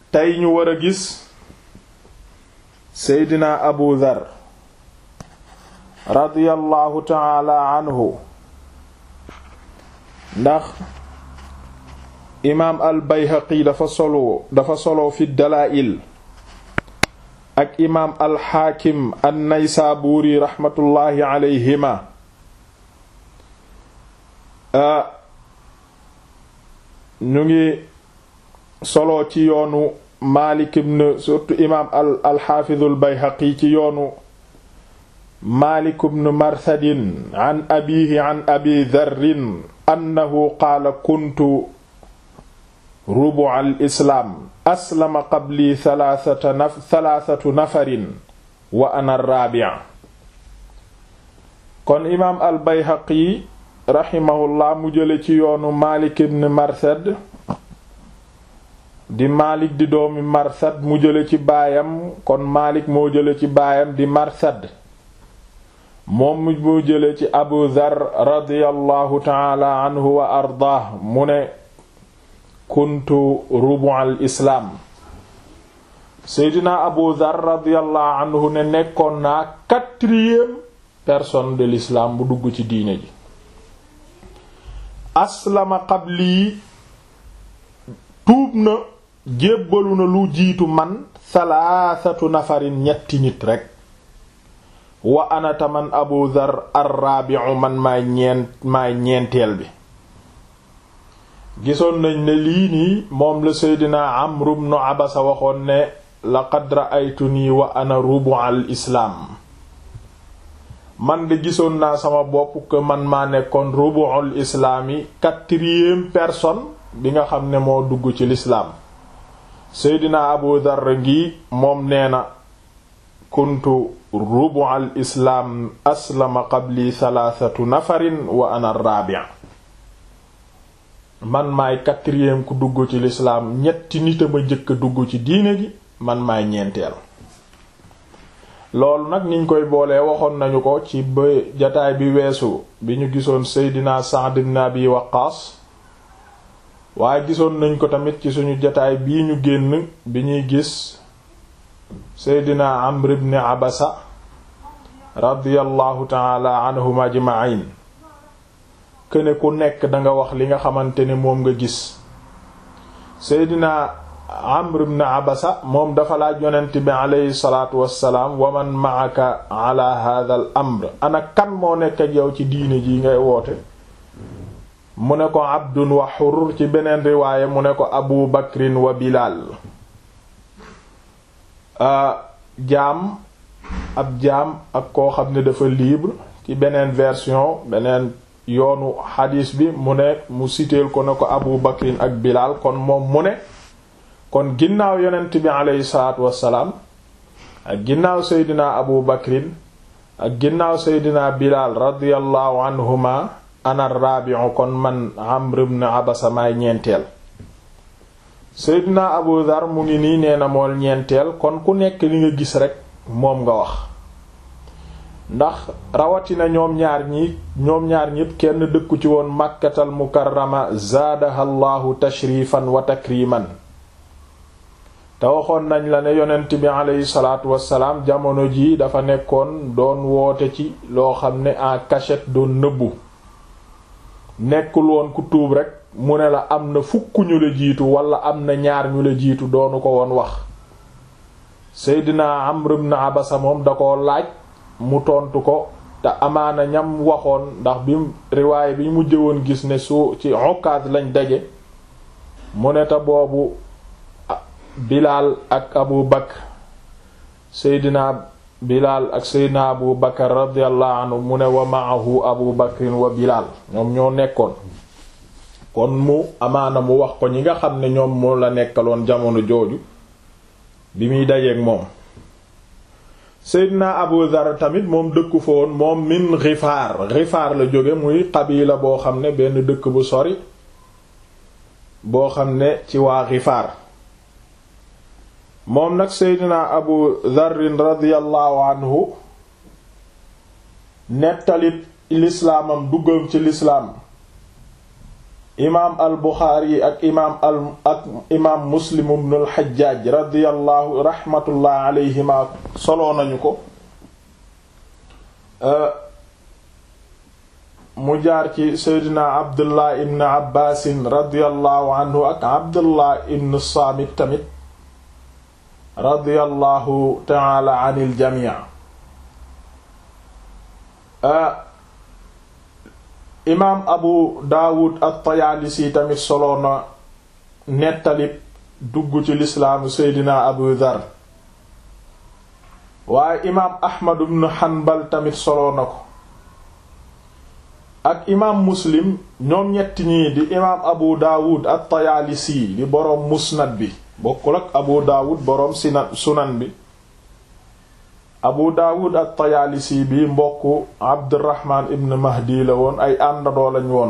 tey ñu war a gis seydina abu dhar radiyallahu taala anhu ndax imaam al bayhaqi dafa solo dafa solo fi dalaa'il ak imaam al xaakim an naysaabuuri raxmatullaahi alayhima ñu ngi solo ci yoonu maalik ibn surtout imaam al alxaafizu al bayhaqi ci yoonu maalik ibn marthadin an abiihi an abi dharrin annahu qaala kuntu rubu al islaam aslama qabli thalathata naf thalathatu nafarin wa ana raabi' kon imaam al bayhaqi raximahullah mu jële ci yoonu maalik ibn marsad di maalik di doomi marsad mu jële ci baayam kon maalik moo jële ci baayam di marsad moom mu jële ci abu dhar radiyallahu taala anhu wa ardaah mu ne kuntu rubu al islaam seydina abu dhar radiyallahu anhu ne nekkoon naa quatrième personne de l'islam bu dugg ci diine ji aslama qabli tuub na jébbalu na lu jiitu man thalathatu nafarin ñetti nit rekk wa anata man abu dhar arrabi'u man maay ñeent maay ñeenteel bi gisoon nañ ne lii nii moom la seydina amru ibn abasa waxoon ne laqad ra'aytuni wa ana rubu al islaam man de gisoon naa sama bopp que man maa nekkoon rubu'ul islaam yi quatrième personne bi nga xam ne moo dugg ci lislaam seydina abu dharr ngi moom nee na kuntu rubu'ul islaam aslama qabli thalathatu nafarin wa ana rabi' man maay quatrième ku dugg ci lislaam ñetti nit a ma jëkk a dugg ci diine ji man maay ñeenteel loolu nag niñ koy boolee waxoon nañu ko ci ba jataay bi weesu bi ñu gisoon seydina Sa'd ibn Abi Waqqas waaye gisoon nañ ko tamit ci suñu jataay bii ñu génn bi ñuy gis seydina Amr ibn Abasa radiyallahu taala anhum ajma'in këne ku nekk danga wax li nga xamante ne moom nga gis seydina amr ibn abasa moom dafa laaj yonent bi aleyhi salaatu wassalaam wa man ma'aka ala hadha al amr ana kan moo nekk ak yow ci diine ji ngay woote mu ne ko abdun wa xur ci beneen riwaaye mu ne ko abu bakrin wa bilal jaam ab jaam ak koo xam ne dafa libre ci beneen version beneen yoonu xadiis bi mu ne mu siteel ko ne ko abu bakrin ak bilal kon moom mu ne kon ginnaaw yonent bi aleyhi salaatu wassalaam ak ginnaaw seydina abu bakrin ak ginnaaw seydina bilal radiyallahu anhuma ana rabi'u kon man amr ibn abasa maay ñeenteel seydina abu dhar mu ngi nii nee na mool ñeenteel kon ku nekk li nga gis rekk moom nga wax ndax rawatina ñoom ñaar ñi ñoom ñaar ñépp kenn dëkku ci woon màkkatal mukarrama zaadaha allahu tashrifan wa takriman te waxoon nañ la ne yonent bi aleyhi salaatu wassalaam jamono jii dafa nekkoon doon woote ci loo xam ne en cachette doon nëbbu nekkul woon ku tuub rekk mu ne la am na fukk ñu la jiitu wala am na ñaar ñu la jiitu doonu ko woon wax seydina amr ibn abasa moom da ko laaj mu tontu ko te amaana ñam waxoon ndax bi riwaay bi mu jëwoon gis ne su ci Ukaz lañ daje mu ne te boobu Bilaal ak Abu Bakr Seydina Bilaal ak Seydina Abu Bakr radiyallahu anhu mu ne wa ma'ahu Abu Bakrin wa Bilaal ñoom ñoo nekkoon kon mu amaana mu wax ko ñi nga xam ne ñoom moo la nekkaloon jamono jooju bi muy dajeek moom Seydina Abu Dhar tamit moom dëkku fa woon moom min Ghifaar Ghifaar la jóge muy qabila boo xam ne benn dëkk bu sori boo xam ne ci waa Ghifaar moom nag Seydina Abu Dharrin radiyallahu anhu nettalit lislaamam duggam ci lislaam imaam al buxaari ak imaam al ak imaam muslim ibnu al xajjaaj radiyallahu raxmatullah alayhima soloo nañu ko mu jaar ci seydina abdullah ibn abbaasin radiyallahu anhu ak abdullah ibn saamit tamit radiyallahu taala anil jamii imaam abu daawud at-tayaalisi tamit solo na nettali dugg ci lislaamu seydina abu dhar waaye imaam ahmad ibn hanbal tamit solo na ko ak imaam muslim ñoom ñetti ñii di imaam abu daawud at-tayaalisi di boroom musnad bi bokkul ak abu daawud boroom sina sunan bi abu daawud at-tayaalisi bi mbokku abdurrahman ibn mahdi la woon ay àndandoo lañ woon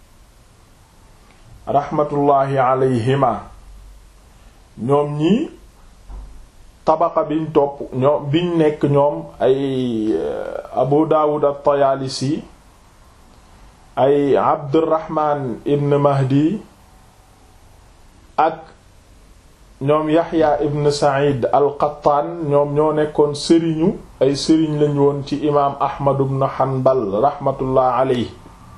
raxmatullaahi alayhima ñoom ñii tabaqa biñ topp ñoom biñ nekk ñoom ay abu daawud at-tayaalisi ay abdurrahman ibn mahdi ak ñoom yaxya ibn said al-qattaan ñoom ñoo nekkoon sëriñu ay sëriñ lañu woon ci imaam ahmad ibn hanbal rahmatullah aley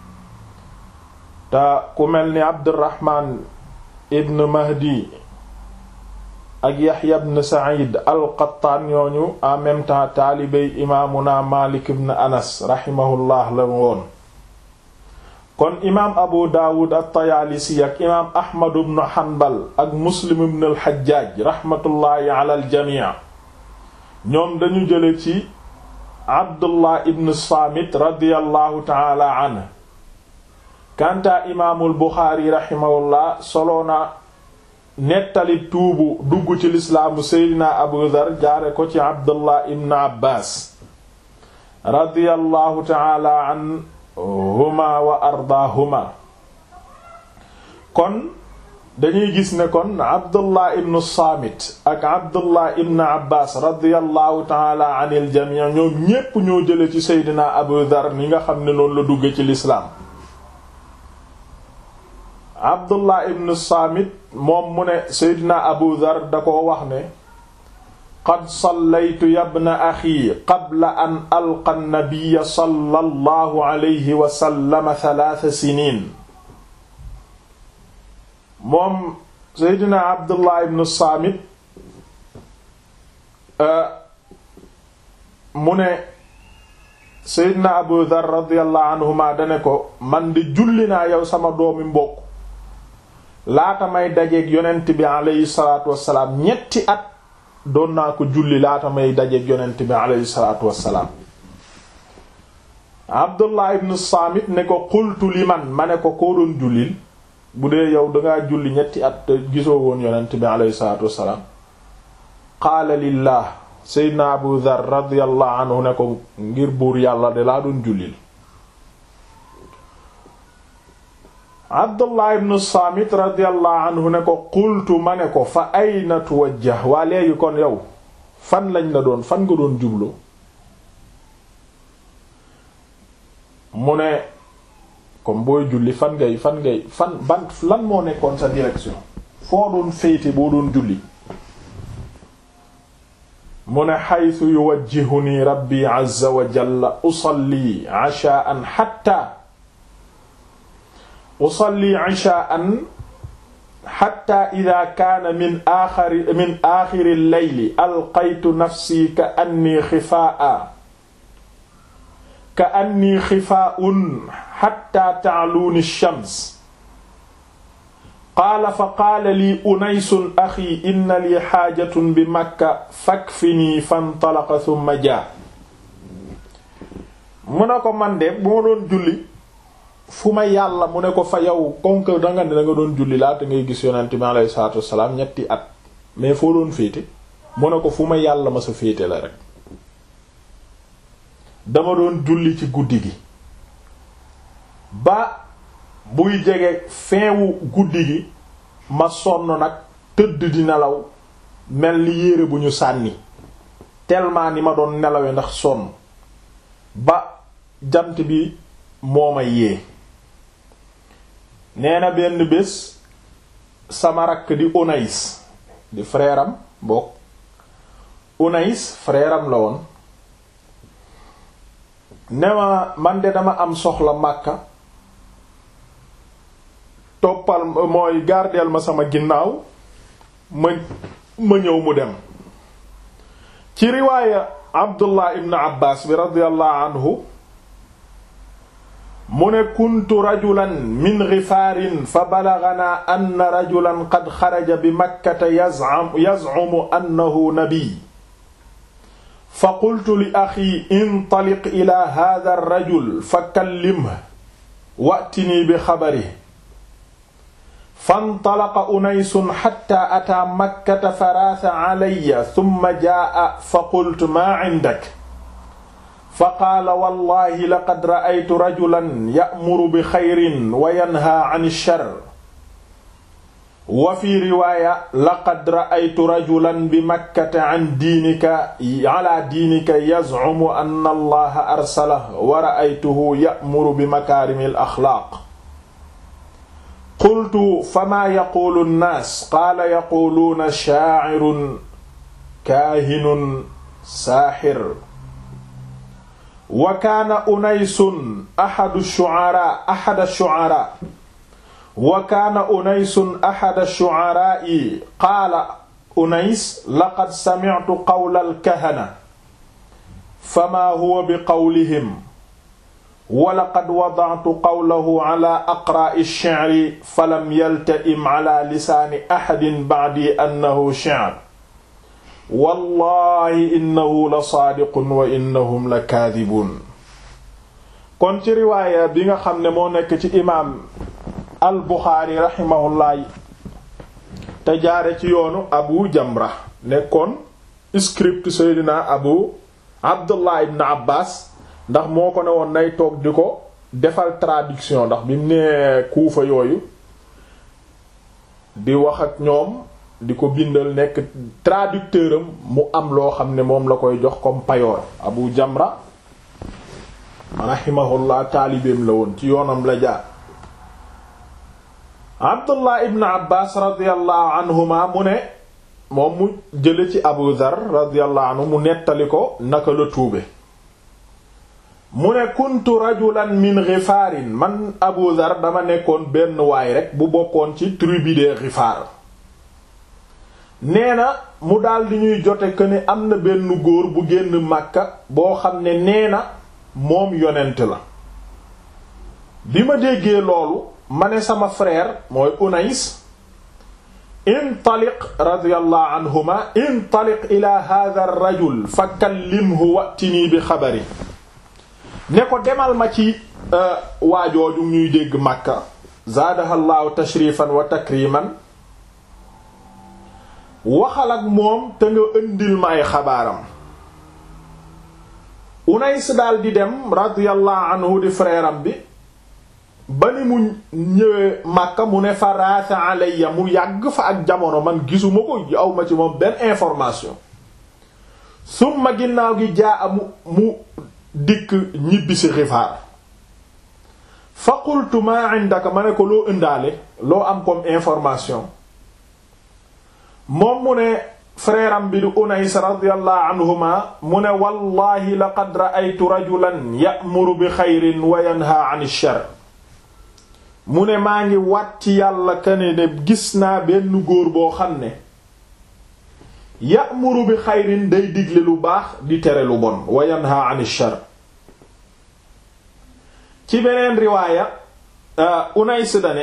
te ku mel ni abdurrahman ibn mahdi ak yaxya ibn said al-qattaan ñooñu en même temps taalibey imaamuna malik ibn anas rahimahullah la woon kon imaam abu daawud at-tayaalisi ak imaam ahmad ibn hanbal ak muslim ibn al-hajjaaj raxmatullaahi ala al-jamii ñoom dañu jële ci abdullah ibn saamit radiyallahu taala anhu kantaa imaamul buxaari raximahullah soloona nettali tuubu dugg ci lislaamu seydina abu dhar jaare ko ci abdullah ibn abbaas radiyallahu taala an huma wa ardaahuma kon dañuy gis ne kon abdullah ibn saamit ak abdullah ibn abbas radiallahu taala an il jamii ñoom ñépp ñoo jële ci seydina abu dhar ni nga xam ne noonu la dugge ci lislaam abdullah ibn saamit moom mu ne seydina abu dhar da ko wax ne qad sallaytu yabna axi qabla an alqa nabiyya sallallahu alayhi wa sallam thalaatha siniin moom seydina abdullah ibn saamit mu ne seydina abu dhar radiyallahu anhuma dane ko man di julli naa yow sama doomi mbokk laata may dajeeg yonent bi alayhi salaatu wassalaam ñetti at doon naa ko julli laata may dajeeg yonent bi alayhi salaatu wassalaam abdullah ibn saamit ne ko qultu liman ma ne ko koo doon jullil bu dee yow dangaa julli ñetti at te gisoo woon yonent bi alayhi salaatu wassalaam qaala lillah seydna abu dhar radiyallahu anhu ne ko ngir buur yàlla de laa doon jullil abdullah ibn saamit radiyallahu anhu ne ko qultu ma ne ko fa ayna tuwajjah waa léegi kon yow fan lañ la doon fan nga doon jublu mu ne comme booy julli fan ngay fan ngay fan ban lan moo nekkoon sa direction foo doon féete boo doon julli mu ne xaytu yuwajjihuni rabbi azza wa jalla usalli ashaan hatta usalli ishaan xatta ida kaana min aaxari min aaxiri leyli alqaytu nafsi ka anni xifaa ka anni xifaaun xatta taaluuni shams qaala fa qaala lii unaysun axi inna lii xaajatun bi makka fakfinii fantalaqa thumma jaa mu ne ko man de bu ma doon julli fu ma yàlla mu ne ko fa yow comme que danga ne danga doon julli laata ngay gis yonent bi alayhi salaatu wassalaam ñetti at mais foo doon féete mu ne ko fu ma yàlla ma sa féete la rek dama doon julli ci guddi gi ba buy jege feewu guddi gi ma sonn nag tëdd di nelaw mel ni yére bu ñu sànni tellement ni ma doon nelawe ndax sonn ba jant bi moo ma yee nee na benn bés sama rakk di Unais di frère am bokk Unais frère am la woon ne ma man de dama am soxla Makka toppal mooy gardeel ma sama ginnaaw ma ma ñëw mu dem ci riwaaya Abdullah ibn Abbas bi radiyallahu anhu mu ne kuntu rajulan min gifaarin fa balaganaa anna rajulan qad xaraja bi makkata yazcumu annahu nabiy fa qultu li axi intaliq ila hada arrajul fa kallimhu wa'tinii bi xabarihi fantalaqa unaysun xatta ataa makkata faraasa calaya summa jaa'a fa qultu maa cindak fa qaala wallahi laqad ra'aytu rajulan ya'muru bi xayrin wa yanhaa can shar wa fi riwaaya laqad ra'aytu rajulan bi makkata can diinika calaa diinika yazcumu anna allaha arsalahu wa ra'aytuhu ya'muru bi makaarimi al-axlaaq qultu famaa yaquulu nnaas qaala yaquuluuna shaacirun kaahinun saaxir wa kaana unaysun axadu shucaraa axada shucaraa wa kaana unaysun axada shucaraa'i qaala unays laqad samictu qawla alkahana famaa huwa biqawlihim wa laqad wadactu qawlahu cala aqraa'i shicri falam yalta'im cala lisaani axadin bacdii annahu shicr wallahi innahu la saadiqun wa innahum la kaadibuun kon ci riwaaya bi nga xam ne moo nekk ci imaam al buxaari raximahullah te jaare ci yoonu abu jamra nekkoon script seydina abu abdullah ibn abbas ndax moo ko ne woon nay toog di ko defal traduction ndax bi mu nee kuufa yooyu di wax ak ñoom di ko bindal nekk traducteur am mu am loo xam ne moom la koy jox comme payoor abu jamra rahimahullah taalibeem la woon ci yoonam la jaar abdullah ibn abbas radiallahu anhuma mu ne moom mu jële ci abu dhar radiallahu anhu mu nettali ko naka la tuube mu ne kuntu rajulan min ghifaarin man abu dhar dama nekkoon benn waay rek bu bokkoon ci tribu de Ghifaar nee na mu daldi ñuy jote que ne am na benn góor bu génn Makka boo xam ne nee na moom yonent la bi ma déggee loolu ma ne sama frère mooy Unais intaliq radiyallahu anhuma intaliq ila hadha ar-rajul fa kallimhu wa'tini bi xabari ne ko demal ma ci waajooju ñuy dégg Makka zaadaha llahu tashrifan wa takriman waxal ak moom te nga ëndil ma ay xabaaram Unays daal di dem radiyallahu anhu di frère am bi ba ni mu ñëwee Makka mu ne fa raasa alayya mu yàgg fa ak jamono man gisuma ko aw ma ci moom benn information summa ginnaaw gi jaa mu mu dikk ñibbi si Gifaar fa qultu ma indaka ma ne ko loo ëndaale loo am comme information moom mu ne frère am bi di Unays radiyallahu anhuma mu ne wallahi laqad ra'aytu rajulan ya'muru bi xayrin wa yanha 'an ash-sharr mu ne maa ngi wat ci yàlla kane ne gis naa benn góor boo xam ne ya'muru bi xayrin day digle lu baax di tere lu bon wa yanha 'an ash-sharr ci beneen riwaaya Unays dane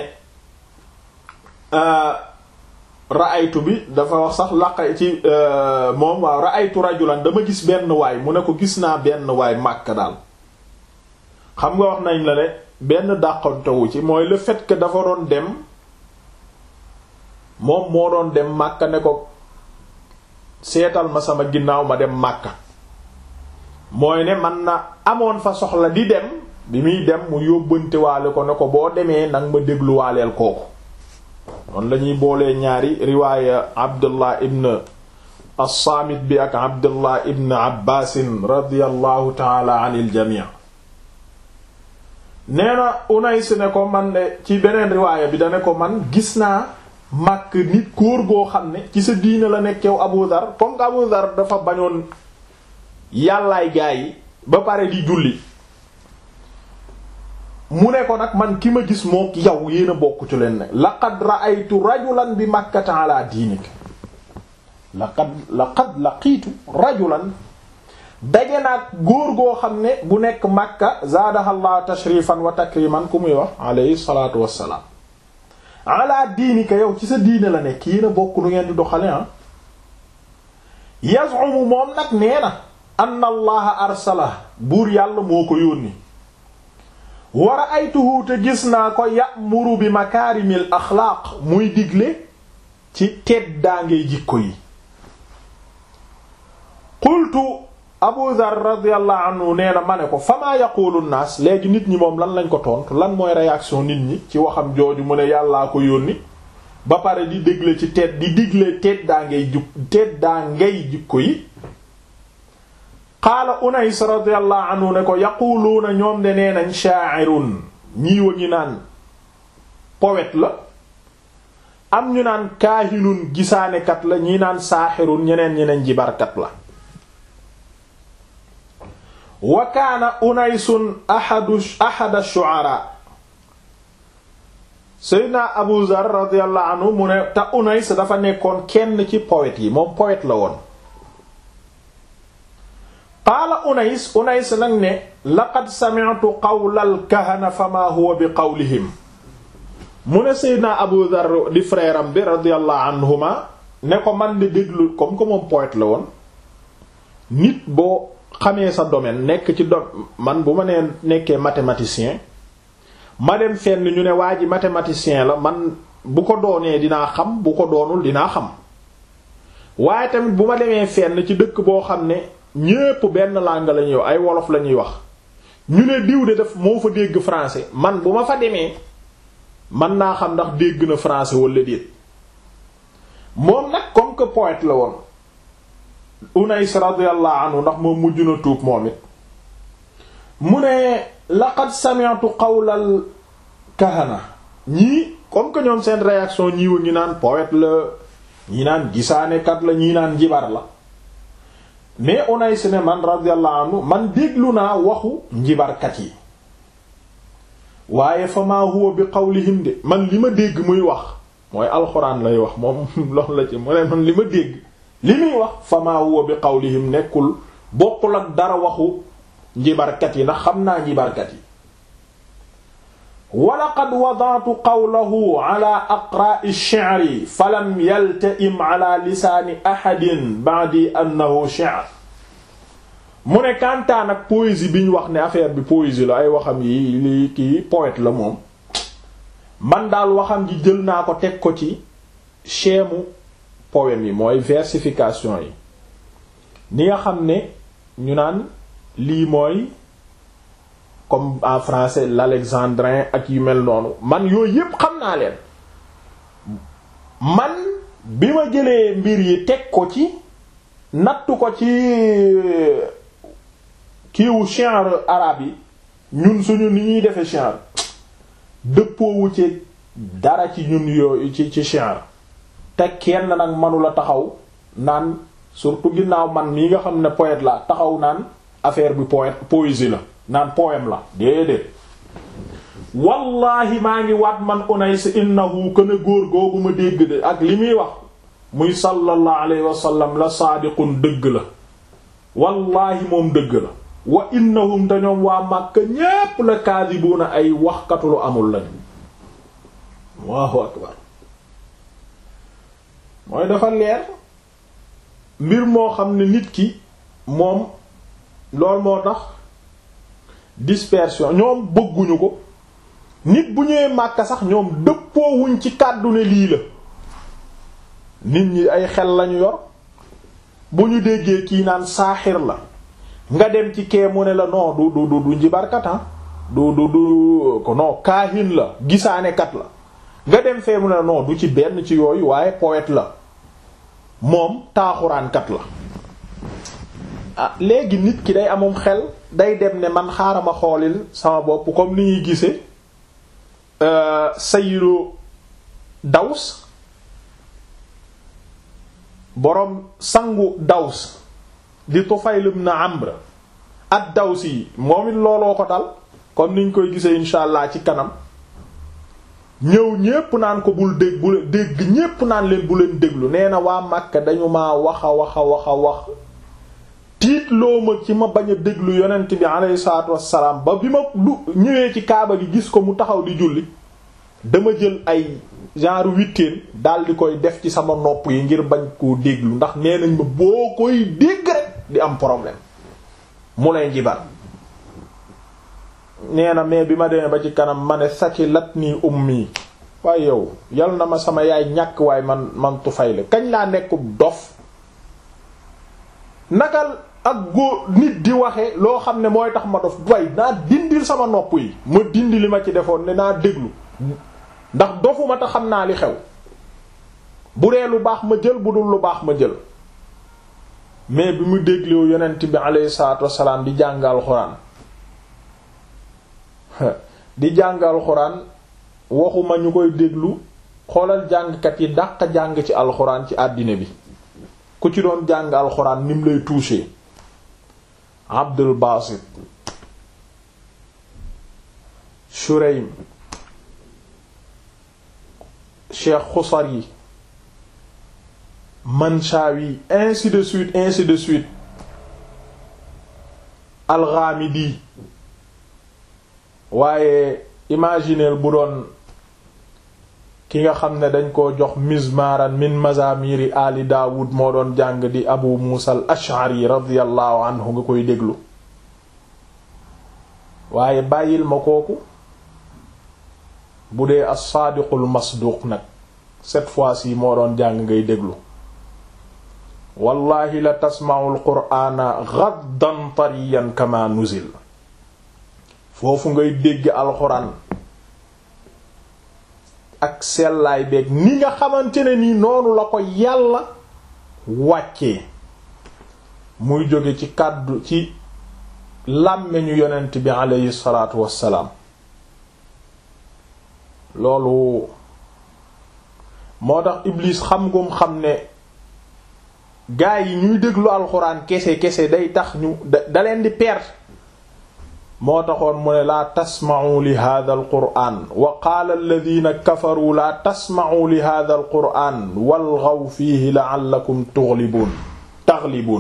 ra'aytu bi dafa wax sax laq ci moom waaw ra'aytu rajulan dama gis benn waay mu ne ko gis naa benn waay Makka daal xam nga wax nañ la ne benn dàqantewu ci mooy le fait que dafa doon dem moom moo doon dem Makka ne ko seetal ma sama ginnaaw ma dem Makka mooy ne man na amoon fa soxla di dem bi muy dem mu yóbbantewaale ko ne ko boo demee nag ma dégluwaaleel kooku noonu lañuy boolee ñaari riwaaya abdullah ibn as-Saamit bi ak abdullah ibn abbaasin radiyallahu taala anil jamii nee na Unays ne ko man de ci beneen riwaaya bi da ne ko man gis naa màkk nit kóor goo xam ne ci sa diine la nekk yow Abu Dhar comme que Abu Dhar dafa bañoon yàllaay gaa yi ba pare di julli mu ne ko nag man ki ma gis moo yow yéen a bokk ci leen ne laqad ra'aytu rajulan bi makkata ala diinik laqad laqad laqiitu rajulan daje naag góor goo xam ne bu nekk makka zaadahallahu tashrifan wa takriman ku muy wax alayhi salatu wassalaam ala diinika yow ci sa diine la nekk yéen a bokk lu ngeen di doxale ah yazumu moom nag nee na anna allaha arsala buur yàlla moo ko yónni wa ra'aytuhu te gis naa ko ya'muru bi makaarimil axlaaq muy digle ci teddaangay jikko yi qultu abu dhar radiyallahu anhu nee na ma ne ko famaa yaqulu naas léegi nit ñi moom lan lañ ko tontu lan mooy réaction nit ñi ci waxam jooju mu ne yàllaa ko yónni ba pare di digle ci tedd di digle teddaangay juk teddaangay jikko yi qaala Unays radiyallahu anhu ne ko yaquluuna ñoom de nee nañ sha'irun ñii wa ngi naan poète la am ñu naan kaahinun gisaanekat la ñii naan saaxirun ñeneen ñeneen jibarkat la wa kaana Unaysun ahadu ahada shu'ara Seydina Abu Zar radiyallahu anhu mu ne te Unays dafa nekkoon kenn ci poète yi moom poète la woon qaala Unays Unays nag ne laqad sami'tu qawlal kahana fama huwa bi qawlihim mu ne Seydina Abu Dhar di frère am bi radiyallahu anhuma ne ko man di déglu comme que moom poète la woon nit boo xamee sa domaine nekk ci do man bu ma nee nekkee mathématicien ma dem fenn ñu ne waa ji mathématicien la man bu ko doonee dinaa xam bu ko doonul dinaa xam waaye tamit bu ma demee fenn ci dëkk boo xam ne ñépp benn langue la ñuy wax ay wolof la ñuy wax ñu ne diw de def moo fa dégg français man bu ma fa demee man naa xam ndax dégg na français wala déet moom nag comme que poète la woon Unays radiyallahu anhu ndax moom mujj na tuub moom it mu ne laqad sami'tu qawlal kahana ñii comme que ñoom seen réaction ñii wa ngi naan poète la ñii naan gisaanekat la ñii naan jibar la mais Unays ne man radiyallahu anhu man déglu naa waxu njibarkat yi waaye fa maa huwa bi qawlihim de man li ma dégg muy wax mooy alxuraan lay wax moom loolu la ci mu ne man li ma dégg li muy wax fa maa huwa bi qawlihim nekkul bokkul ak dara waxu njibarkat yi ndax xam naa njibarkat yi wa laqad wada'tu qawlahu ala aqra'i ash-shi'ri falam yalta'im ala lisaani ahadin ba'di annahu shi'r mu ne kantaan ak poésie bi ñu wax ne affaire bi poésie la ay waxam yi li kii poète la moom man daal waxam ji jël naa ko teg ko ci schème poème yi mooy versification yi ni nga xam ne ñu naan lii mooy comme en français l'alexandrin ak yu mel noonu man yooyu yépp xam naa leen man bi ma jëlee mbir yi teg ko ci nattu ko ci kiiwu shi'r arabe yi ñun suñu ni ñuy defe shi'r dëppoowu ci dara ci ñun yooyu ci ci shi'r te kenn nag manula taxaw naan surtout ginnaaw man mii nga xam ne poète la taxaw naan affaire bi poète poésie la naan poème la déedéet wallahi maa ngi waat man Unays innahu kën a góor googu ma dégg de ak li muy wax muy sallallahu alayhi wa sallam la saadiqun dëgg la wallahi moom dëgg la wa innahum te ñoom waa Makka ñépp la kaadibuuna ay waxkatu lu amul lañu Allahu akbar mooy dafa leer mbir moo xam ne nit ki moom loolu moo tax dispersion ñoom bëgguñu ko nit bu ñëwee Makka sax ñoom dëppoowuñ ci kàddu ne lii la nit ñi ay xel lañu yor bu ñu déggee kii naan saaxir la nga dem ci kee mu ne la non du du du du njibarkatan du du du ko non kaahin la gisaanekat la nga dem fee mu ne la non du ci benn ci yooyu waaye poète la moom taaxuraankat la ah léegi nit ki day amum xel day dem ne man xaaral ma xoolil sama bopp comme ni ñuy gisee sayyidu daws boroom sangu daws di Tufayl ibn Amr ad-Dawsi yi moom it looloo ko dal comme niñ koy gisee insha allah ci kanam ñëw ñépp naan ko bul dégg bu dégg ñépp naan leen bu leen déglu nee na waa Makka dañu maa wax a wax a wax a wax tiit loo ma ci ma bañ a déglu yonent bi alayhi salaatu wassalaam ba bi ma du ñëwee ci kaaba gi gis ko mu taxaw di julli dama jël ay genre witteen dal di koy def ci sama nopp yi ngir bañ koo déglu ndax nee nañ ma boo koy dégg rek di am problème mu lay njibar nee na mais bi ma demee ba ci kanam ma ne saki lat nii ummi waaye yow yal na ma sama yaay ñàkk waaye man man Tufayl kañ laa nekkub dof nakal ak góor nit di waxe loo xam ne mooy tax ma dof way naa dindil sama nopp yi ma dindi li ma ci defoon ne naa déglu ndax dofuma te xam naa li xew bu dee lu baax ma jël bu dul lu baax ma jël mais bi mu dégloo yonent bi alayhi salaatu wassalaam di jàngal xuraan di jàngal xuraan waxuma ñu koy déglu xoolal jàngkat yi dàq jàng ci alxuraan ci àddina bi ku ci doon jàng alxuraan nim lay toucher Abdul Basit Shuraym Cheikh Khusari Manshawi ainsi de suite ainsi de suite Al-Ghamidi waaye imagineel bu doon ki nga xam ne dañ ko jox mizmaran min mazamiri ali daawud moo doon jàng di abu muusa al ash'ari radiyallahu anhu nga koy déglu waaye bàyyil ma kooku bu dee as-saadiqul masduq nag cette fois-ci moo doon jàng ngay déglu wallahi la tasma'u al-qur'ana ghaddan tariyan kama nuzil foofu ngay dégg alxuraan ak sellaay beeg ni nga xamante ne nii noonu la ko yàlla wàccee muy jóge ci kàddu ci làmmeñu yonent bi aleyhi salaatu wassalaam loolu moo tax Iblis xam ngum xam ne gaa yi ñuy déglu alxuraan kese kese day tax ñu da leen di perdre moo taxoon mu ne laa tasma'u li hadha al qur'an wa qaala alladhina kafaru laa tasma'u li hadha al qur'an walghaw fiihi la'allakum tughlibun taghlibun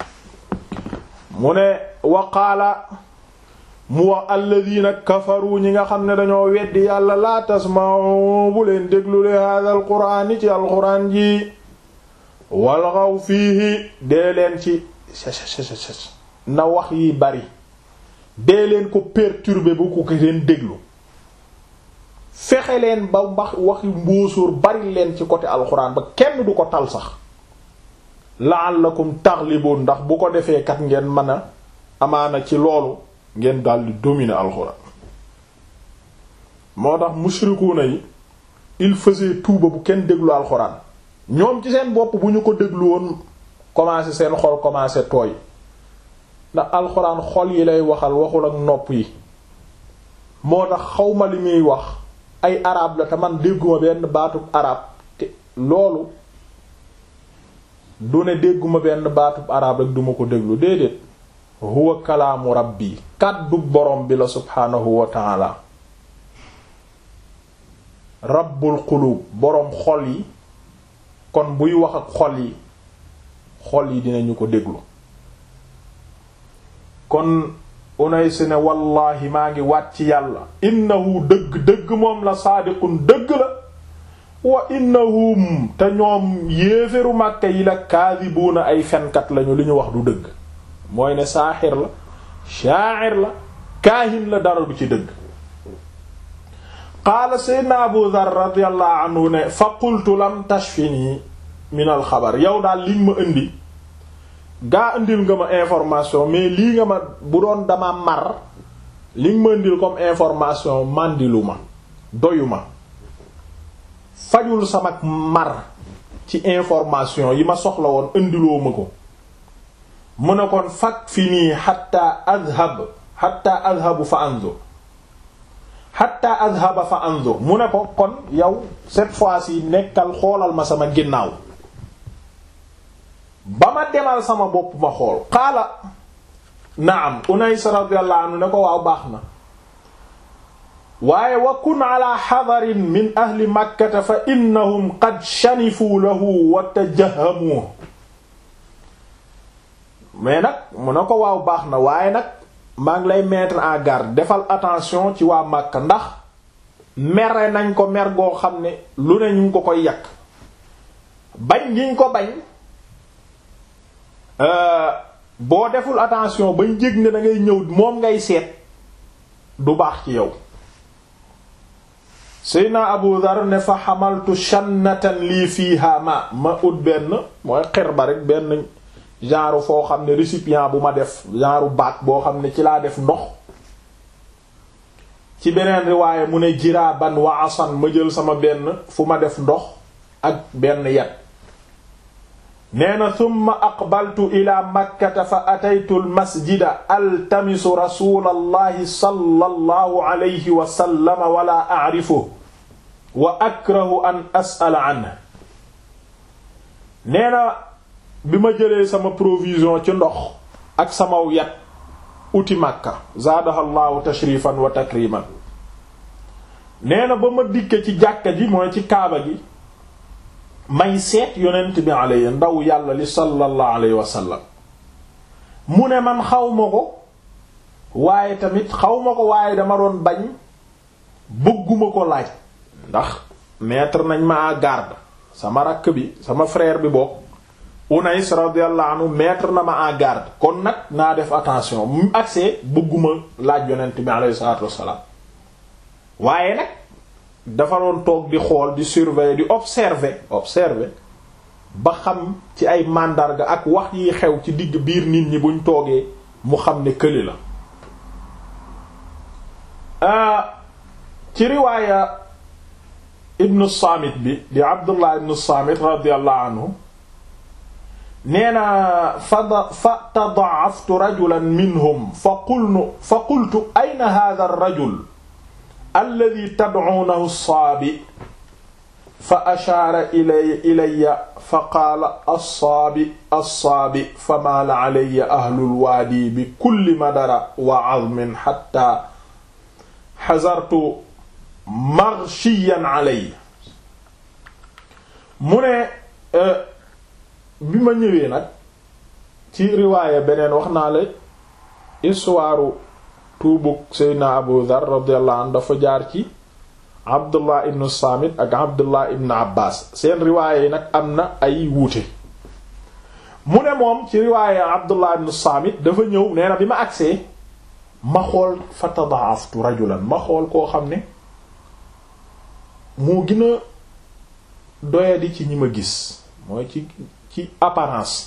mu ne wa qaala mu wax alladhina kafaru ñi nga xam ne dañoo weddi yàlla laa tasma'u bu leen déglu li hadha al qur'an ci al qur'an ji walghaw fiihi dee leen ci na wax yi bari dee leen ko perturber bu ko leen déglu fexe leen ba mbax waxi mbóosóor bari leen ci côté alxuraan ba kenn du ko tal sax la'allakum taghlibun ndax bu ko defee kat ngeen mën a amaana ci loolu ngeen daldi dominer alxuraan moo tax mushrikuuna yi il faisait tout ba bu kenn déglu alxuraan ñoom ci seen bopp bu ñu ko déglu woon commencé seen xol commencé tooy ndax alxuraan xol yi lay waxal waxul ak nopp yi moo tax xawma li muy wax ay arab la te man dégguma benn baatub arab te loolu du ne dégguma benn baatub arab rek duma ko déglu déedéet huwa kalaamu rabbi kàddu borom bi la subhaanahu wa taala rabbul qulub boroom xol yi kon buy wax ak xol yi xol yi dinañu ko déglu kon Unays ne wallaahi maa ngi waat ci yàlla innahu dëgg dëgg moom la saadiqun dëgg la wa innahum te ñoom yéeféru màkka yi la kaadibuuna ay fenkat lañu li ñu wax du dëgg mooy ne saaxir la shaa'ir la kaahin la dara du ci dëgg qaala seydna abu dhar radiyallahu anhu ne fa qultu lam tashfini min al xabar yow daal liñ ma indi gaa indil nga ma information mais lii nga ma bu doon dama mar li nga ma indil comme information màndilu ma doyu ma fajul sama mar ci information yi ma soxla woon indiloo ma ko mu ne kon fak fi nii xatta adhab xatta adhabu fa anzur xatta adhaba fa anzur mu ne ko kon yow cette fois-ci nekkal xoolal ma sama ginnaaw ba ma demal sama bopp ma xool qaala naam Unays radiyallahu anhu ne ko waaw baax na waaye wa kun ala xadarin min ahli makkata fa innahum qad shanifu lahu wa tajahamu mais nag mu ne ko waaw baax na waaye nag maa ngi lay mettre en garde defal attention ci waa Makka ndax mere nañ ko mer goo xam ne lu ne ñu ngi ko koy yàq bañ giñ ko bañ boo deful attention bañ jég ne da ngay ñëw moom ngay seet du baax ci yow Seyna Abu Dhar ne fa xamaltu shannatan lii fiiha ma ma ut benn mooy xer ba rek benn genre foo xam ne récipient bu ma def genre bac boo xam ne ci laa def ndox ci beneen riwaaye mu ne jiraaban wa asan ma jël sama benn fu ma def ndox ak benn yat nee na thumma aqbaltu ila makkata fa ataytu al masjida altamisu rasulallahi sallallahu alayhi wa sallam wala a'rifu wa akrahu an as'ala anhu nee na bi ma jëlee sama provision ci ndox ak samaw yat uti Makka zaadahallahu tashrifan wa takriman nee na ba ma dikke ci jàkka ji mooy ci kaaba gi may seet yonent bi alayhi ndaw yàlla li sallallahu alayhi wa sallam mu ne man xaw ma ko waaye tamit xaw ma ko waaye dama doon bañ bëgguma ko laaj ndax mettre nañ ma à garde sama rakk bi sama frère bi bokk Unais radiyallahu anhu mettre na ma en garde kon nag naa def attention mu accès bëgguma laaj yonent bi alayhi salaatu wassalaam waaye nag dafa doon toog di xool di surveiller di observer observer ba xam ci ay màndarga ak wax yi xew ci digg biir nit ñi buñ toogee mu xam ne këli la ci riwaaya ibnu Saamit bi di Abdullah ibnu Saamit radiyallahu anhu nee na fa fa tadaaftu rajulan minhum fa qulnu fa qultu ayna hadha ar-rajul alladhi tad'unahu as-saabi fa ashaara ilay ilayya fa qaala as-saabi as-saabi fa maala alayya ahlul waadi bi kulli madara wa 'azmin hatta hazartu maghshiyan alayya mu ne bi ma ñëwee nag ci riwaaya beneen wax naa la histoire tuubug Seydina Abu Dhar radiyallahu anhu dafa jaar ci Abdullah ibn Samit ak Abdullah ibn Abbas seen riwaaya yi nag am na ay wuute mu ne moom ci riwaaya Abdullah ibn Samit dafa ñëw nee na bi ma agsee ma xool fa tadaaftu rajulan ma xool koo xam ne moo gën a doyadi ci ñi ma gis mooy ci ci apparence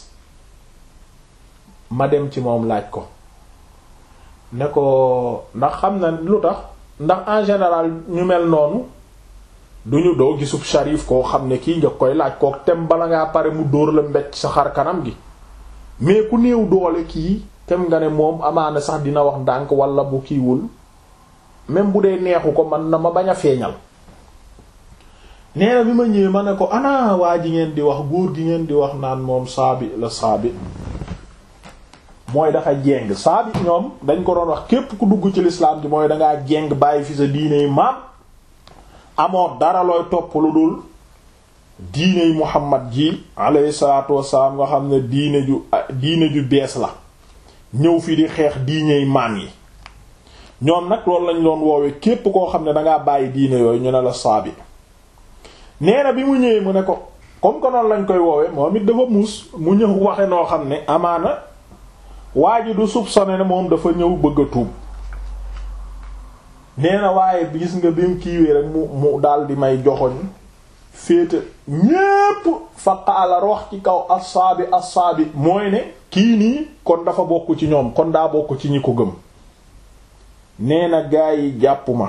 ma dem ci moom laaj ko ne ko ndax xam na lu tax ndax en général ñu mel noonu duñu doo gisub sharif koo xam ne kii nga koy laaj kook tem bala ngaa pare mu dóor la mbecc sa xar kanam gi mais ku néew doole kii tem nga ne moom amaana sax dina wax ndànk wala bu kiiwul même bu dee neexu ko man na ma bañ a feeñal nee na bi ma ñëwee ma ne ko ana waa ji ngeen di wax góor gi ngeen di wax naan moom saabi la saabi mooy dafa jeng saabi ñoom dañ ko doon wax képp ku dugg ci lislaam ji mooy dangaa jeng bàyyi fi sa diine yi maam amoo dara looy topp lu dul diine yi muhammad ji alayhi salaatu wassalaam nga xam ne diine ju diine ju bees la ñëw fi di xeex diine yi maan yi ñoom nag loolu lañ doon woowe képp koo xam ne dangaa bàyyi diine yooyu ñu ne la saabi nee na bi mu ñëwee mu ne ko comme que noonu lañ koy woowe moom it dafa muus mu ñëw waxe noo xam ne amaana waa ji du soupçonné ne moom dafa ñëw bëgg a tuub nee na waaye gis nga bi mu kiiwee rek mu mu daal di may joxoñ féete ñépp fa qaala wax ci kaw assaabi assaabi mooy ne kii nii kon dafa bokk ci ñoom kon daa bokk ci ñi ko gëm nee na gaa yi jàpp ma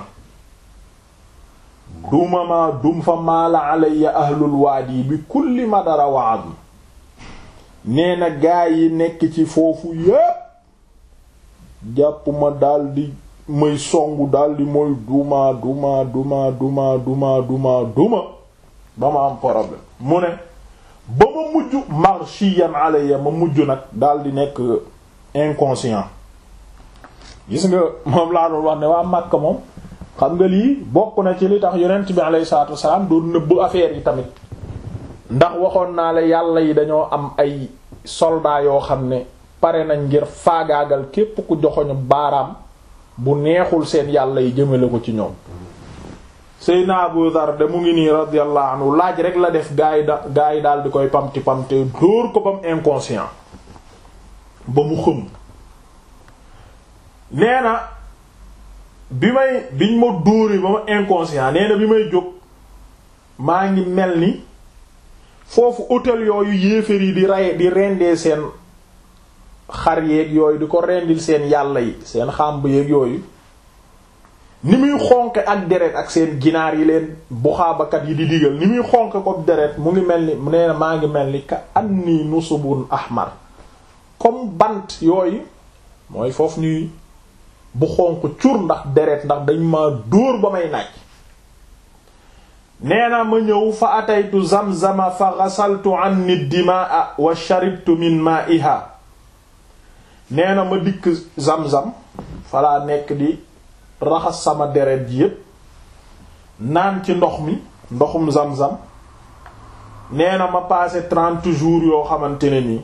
duma ma dum fa maala alayya ahlul waadi bi kulli madara wa azm nee na gaa yi nekk ci foofu yépp jàpp ma daldi may songu daldi mooy duma duma duma duma duma duma duma ba ma am problème mu ne ba ma mujj marshiyan alayya ma mujj nag daldi nekk inconscient gis nga moom laa doon wax ne waa Makka moom xam nga lii bokk na ci li tax yonent bi alayhi salaatu wasalaam doon nëbb affaire yi tamit ndax waxoon naa la yàlla yi dañoo am ay soldats yoo xam ne pare nañ ngir faagaagal képp ku joxoñu baaraam bu neexul seen yàlla yi jëmale ko ci ñoom Seyna Abu Dhar de mu ngi nii radiyallahu anhu laaj rek la def gaa yi da gaa yi daal di koy pamti pamte dóor ko ba mu inconscient ba mu xëm nee na bi may biñ ma dóoree ba ma inconscient nee na bi may jóg maa ngi mel ni foofu hôtel yooyu yéeféer yi di rey di rendee seen xar yeeg yooyu di ko rendil seen yàlla yi seen xàmb yeeg yooyu ni muy xonqe ak deret ak seen ginaar yi leen buxaabakat yi di digal ni muy xonqe ko deret mu ngi mel ni mu nee na maa ngi mel ni ka anni nusubun ahmar comme bant yooyu mooy foofu ñuy bu xonq cur ndax deret ndax dañ ma dóor ba may naaj nee na ma ñëw fa ataytu zamzama fa ghasaltu anni dimaa wa sharibtu min ma'iha nee na ma dikk zamzam falaa nekk di raxas sama deret ji yépp naan ci ndox mi ndoxum zamzam nee na ma passé trente jours yoo xamante ne nii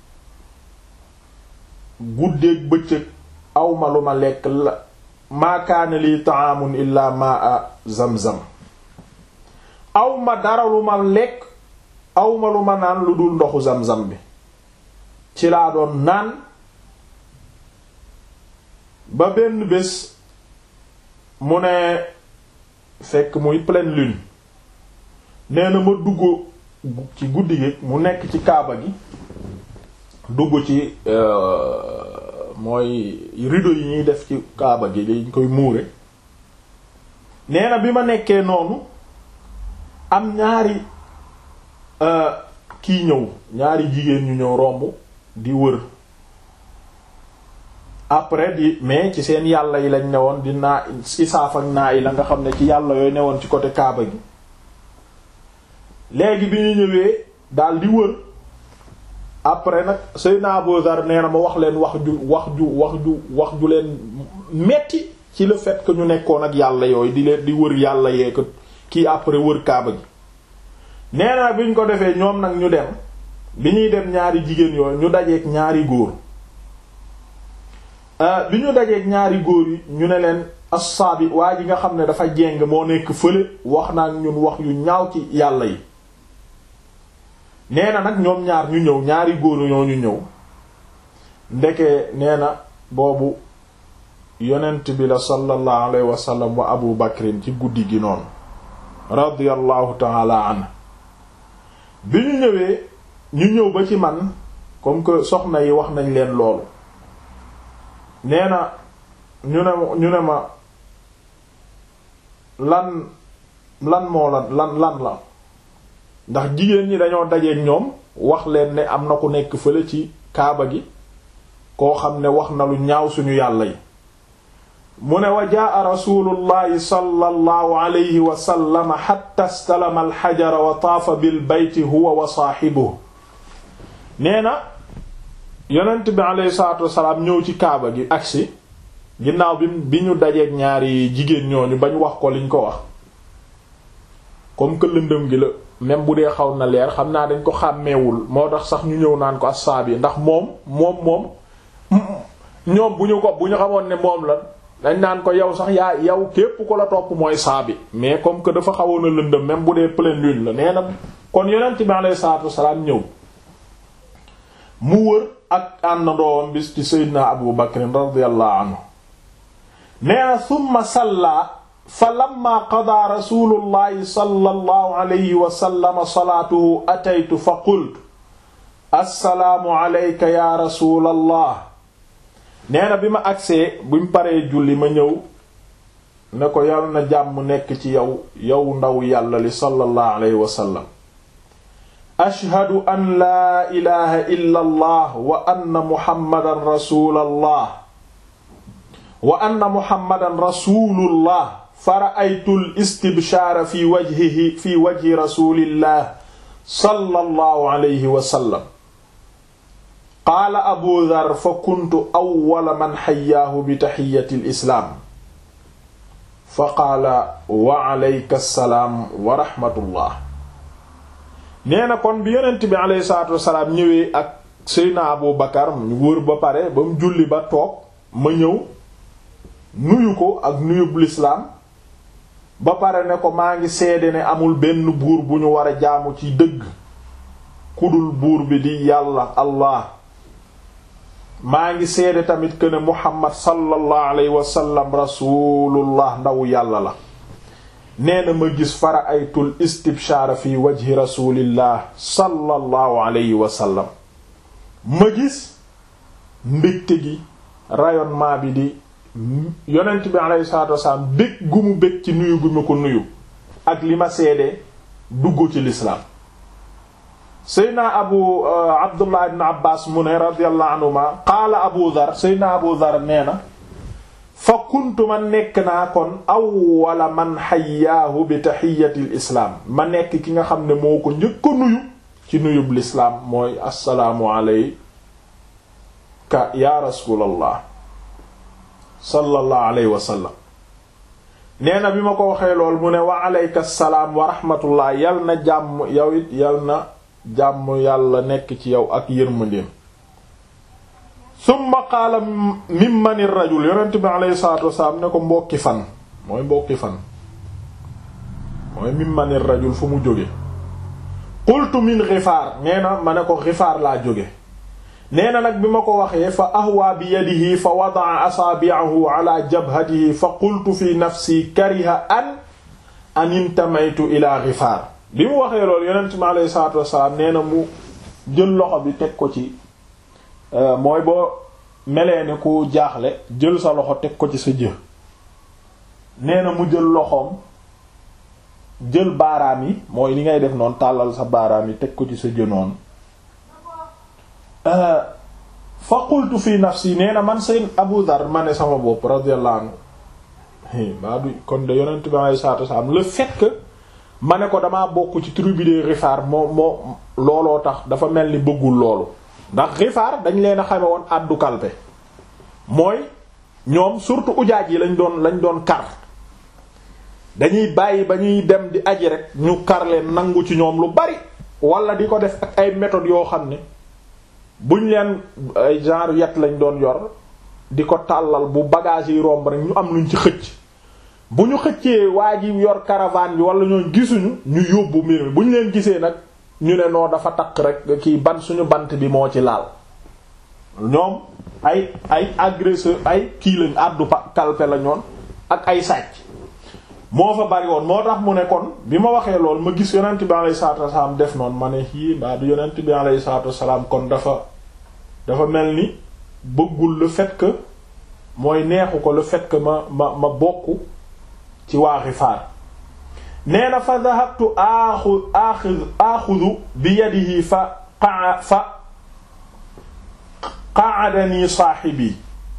guddeeg bëccëg awma lu ma lekk la maa kaana lii ta'amun illa ma'a zamzam awma dara lu ma lekk awma lu ma naan lu dul ndoxu zamzam bi ci laa doon naan ba benn bés mu ne fekk muy pleine lune nee na ma dugg ci guddi gi mu nekk ci kaaba gi dugg ci mooy rideau yi ñuy def ci kaaba gi dañ koy muure nee na bi ma nekkee noonu am ñaari kii ñëw ñaari jigéen ñu ñëw romb di wër après di mais ci seen yàlla yi lañ newoon di naa isaaf ak naa yi la nga xam ne ci yàlla yooyu newoon ci côté kaaba gi léegi bi ñu ñëwee daal di wër après nag Seydina Abu Dhar nee na ma wax leen wax ju wax ju wax ju wax ju leen metti ci le fait que ñu nekkoon ak yàlla yooyu di leen di wër yàlla yee ko kii après wër kaaba gi nee na bi ñu ko defee ñoom nag ñu dem bi ñuy dem ñaari jigéen yooyu ñu dajeek ñaari góor bi ñu dajeek ñaari góor yi ñu ne leen assaabi waa ji nga xam ne dafa jeng moo nekk fële wax naa ñun wax yu ñaaw ci yàlla yi nee na nag ñoom ñaar ñu ñëw ñaari góor ñoo ñu ñëw ndeke nee na boobu yonent bi la sallallahu alayhi wa sallam wa abu bakrin ci guddi gi noonu radiyallahu taala an bi ñu ñëwee ñu ñëw ba ci man comme que soxna yi wax nañ leen loolu nee na ñu ne ñu ne ma lan lan moo la lan lan la ndax jigéen ñi dañoo dajeek ñoom wax leen ne am na ku nekk fële ci kaaba gi koo xam ne wax na lu ñaaw suñu yàlla yi mu ne wa jaa rasulullahi sallallahu alayhi wa sallam hatta istalama alxajara wa taafa bil bayti huwa wa saaxibuhu nee na yonent bi alayhi salaatu wasalaam ñëw ci kaaba gi agsi ginnaaw bi bi ñu dajeek ñaari jigéen ñooñu bañ wax ko liñ ko wax comme que lëndëm gi la même bu dee xaw na leer xam naa dañ ko xàmmeewul moo tax sax ñu ñëw naan ko assaab yi ndax moom moom moom ñoom bu ñu ko bu ñu xamoon ne moom la dañ naan ko yow sax yaa yow képp ko la topp mooy saabi mais comme que dafa xawoon a lëndëm même bu dee pleine lune la nee na kon yonent bi alayhi salaatu wasalaam ñëw mu wër ak àndandoowam bis ci Seydina Abu Bakr radiyallahu anhu nee na summa salla fa lamma qadaa rasulullahi sallallahu alayhi wa sallam salaatuhu ataytu fa qultu assalaamu alayka ya rasulallah nee na bi ma agsee buñ paree julli ma ñëw ne ko yal na jàmm nekk ci yow yow ndaw yàlla li sallallahu alayhi wa sallam ashhadu an laa ilaha illa allah wa anna muhammadan rasulallah wa anna muhammadan rasulullah fara'aytu al-istibshaara fi wajhihi fi wajhi rasulillah sallallahu alayhi wa sallam qaala abu dhar fa kuntu awwala man xayyaahu bi taxiyyati al-islaam fa qaala wa alayka salaam wa rahmatullah nee na kon bi yonent bi alayhi salaatu wasalaam ñëwee ak Seydina Abu Bakar ñu wër ba pare ba mu julli ba toog ma ñëw nuyu ko ak nuyub lislaam ba pare ne ko maa ngi seede ne amul benn buur bu ñu war a jaamu ci dëgg kudul buur bi di yàlla allah maa ngi seede tamit que ne muhammad sallallahu alayhi wa sallam rasulullah ndaw yàlla la nee na ma gis fara aytul istibshaara fi wajhi rasulillah sallallahu alayhi wa sallam ma gis mbégte gi rayonnement bi di yonent bi alayhi salaatu wasalaam bég gu mu bég ci nuyu gu ma ko nuyu ak li ma seede dugg ci lislaam seydna abu abdullah ibn abbas mu ne radiyallahu anhuma qaala abu dhar seydna abu dhar nee na fa kuntu ma nekk naa kon awwala man xayyaahu bi taxiyatil islaam ma nekk ki nga xam ne moo ko njëkk a nuyu ci nuyub lislaam mooy assalaamu alayka ya rasulallah sallallahu alayhi wa sallam nee na bi ma ko waxee lool mu ne wa alayka salaam wa rahmatullah yal na jàmm yow it yal na jàmm yàlla nekk ci yow ak yërmandeem summa qaala mimmanir rajul yonent bi alayhi salaatu wasalaam ne ko mbokki fan mooy mbokki fan mooy mimmanir rajul fu mu jóge qultu min Gifaar nee na ma ne ko Gifaar laa jóge nee na nag bi ma ko waxee fa ahwa bi yadihi fa wada'a asaabi'ahu ala jabhatihi fa qultu fi nafsi kariha an an intamaytu ila Gifaar bi mu waxee loolu yonent mi alayhi salaatu wassalaam nee na mu jël loxo bi teg ko ci mooy boo melee ne ku jaaxle jël sa loxo teg ko ci sa jë nee na mu jël loxoom jël baaraam yi mooy li ngay def noonu tàllal sa baaraam yi teg ko ci sa jë noonu fa qultu fi nafsi nee na man seen Abu Dhar ma ne sama bopp radiyallahu anhu maa du kon de yonent bi alayhi salaatu wasallam le fait que ma ne ko damaa bokk ci tribu de Gifaar moo moo looloo tax dafa mel ni bëggul loolu ndax Gifaar dañ leen a xame woon àddu kalpe mooy ñoom surtout ujaaj yi lañ doon lañ doon kar dañuy bàyyi ba ñuy dem di aji rek ñu kar leen nangu ci ñoom lu bari wala di ko def ak ay méthodes yoo xam ne buñ leen ay genre yet lañ doon yor di ko tàllal bu bagage yi romb rek ñu am luñ ci xëcc bu ñu xëccee waa ji yor caravane bi wala ñoo gisuñu ñu yóbbu mbir mi bu ñu leen gisee nag ñu ne noo dafa takk rek kii ban suñu bant bi moo ci laal ñoom ay ay agresseur ay kii lañ àddu pa kalpe la ñoon ak ay sàcc moo fa bari woon moo tax mu ne kon bi ma waxee lool ma gis yonent bi alayhi salaatu wasalaam def noonu ma ne yii mbaa du yonent bi alayhi salaatu wasalaam kon dafa dafa mel ni bëggul le fait que mooy neexu ko le fait que ma ma ma bokk ci waa Gifaar nee na fa dhahabtu axu axu axudu bi yadihi fa qa fa qa'adani saahibi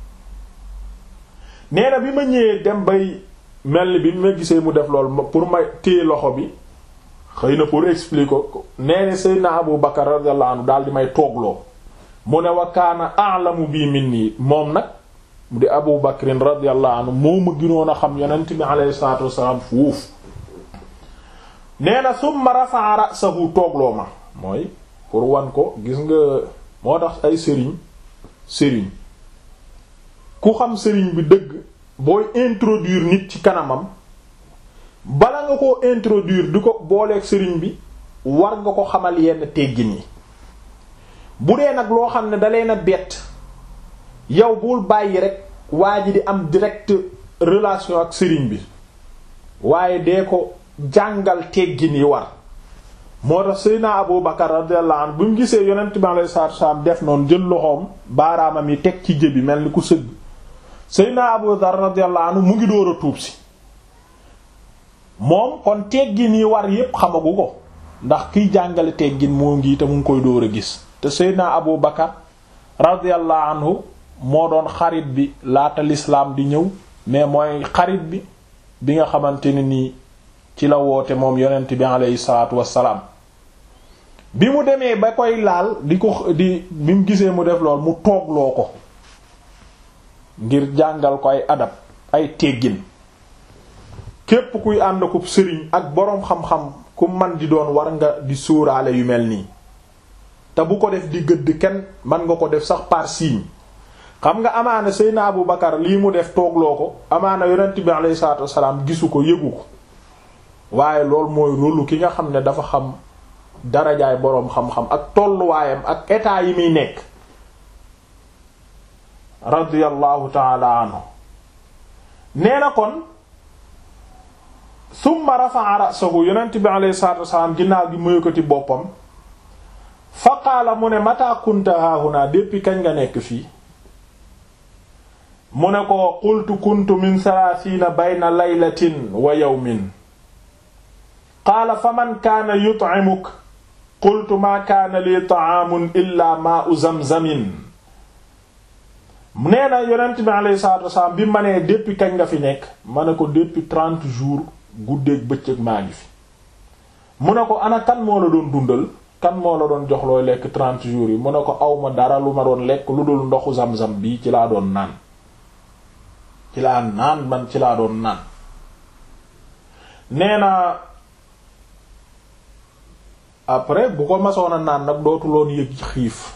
nee na bi ma ñëwee dem bay mel ni bi ma gisee mu def lool pour ma téye loxo bi xëy na pour expliquer ko nee na Seydina Abu Bakar radiyallahu anhu daal di may toogloo mu ne wa kaana a'lamu bi minni moom nag mu di Abu Bakrin radiyallahu anhu moo ma gënoon a xam yonent bi alayhi salaatu wassalaam fuuf nee na summa rafa'a ra'sahu toogloo ma mooy pour wan ko gis nga moo tax ay sëriñ sëriñ ku xam sëriñ bi dëgg booy introduire nit ci kanamam bala nga ko introduire di ko booleeg sëriñ bi war nga ko xamal yenn teggin yi bu dee nag loo xam ne da leen a bett yow bul bàyyi rek waa ji di am direct relation ak sëriñ bi waaye dee ko jàngal teggin yi war moo tax Seydina Abu Bakar radiyallahu anhu bi mu gisee yonent bi alayhi salaatu wasallam def noonu jël loxoom baaraamam yi teg ci jëbi mel ni ku sëgg Seydina Abu Dhar radiyallahu anhu mu ngi door a tuub si moom kon teggin yi war yépp xamagu ko ndax kiy jàngale teggin moo ngi te mu ngi koy dóor a gis te Seydina Abu Bakar radiyallahu anhu moo doon xarit bi laata lislaam di ñëw mais mooy xarit bi bi nga xamante ne nii ci la woote moom yonent bi aleyhi salaatu wassalaam bi mu demee ba koy laal di ko di bi mu gisee mu def lool mu toogloo ko ngir jàngal ko ay adab ay teggin képp kuy ànd ko sëriñ ak boroom xam-xam ku man di doon war nga di sóoraale yu mel nii te bu ko def di gëdd kenn man nga ko def sax par signe xam nga amaana Seydina Abu Bakar lii mu def toogloo ko amaana yonent bi alayhi salaatu wassalaam gisu ko yëgu ko waaye loolu mooy rôlu ki nga xam ne dafa xam darajaay boroom xam-xam ak tolluwaayam ak état yi muy nekk radiyallahu taala anhu nee na kon summa rafa'a ra'sahu yonent bi alayhi salaatu wassalaam ginnaaw gi mu yëkkati boppam fa qaala mu ne mata kunta haahuna depuis kañ nga nekk fii mu ne ko qultu kuntu min salaasiina bayna laylatin wa yawmin qaala fa man kaana yut'imuk qultu maa kaana lii ta'aamun illaa maa'u zamzamin nee na yonent bi alayhi salaatu wasalaam bi ma nee depuis kañ nga fi nekk ma ne ko depuis trente jours guddeeg bëccëg maa ngi fi mu ne ko ana kan moo la doon dundal kan moo la doon jox looy lekk trente jours yi mu ne ko awma dara lu ma doon lekk lu dul ndoxu zam-zam bii ci laa doon naan ci laa naan man ci laa doon naan nee na après bu ko masoon a naan nag dootuloon yëg xiif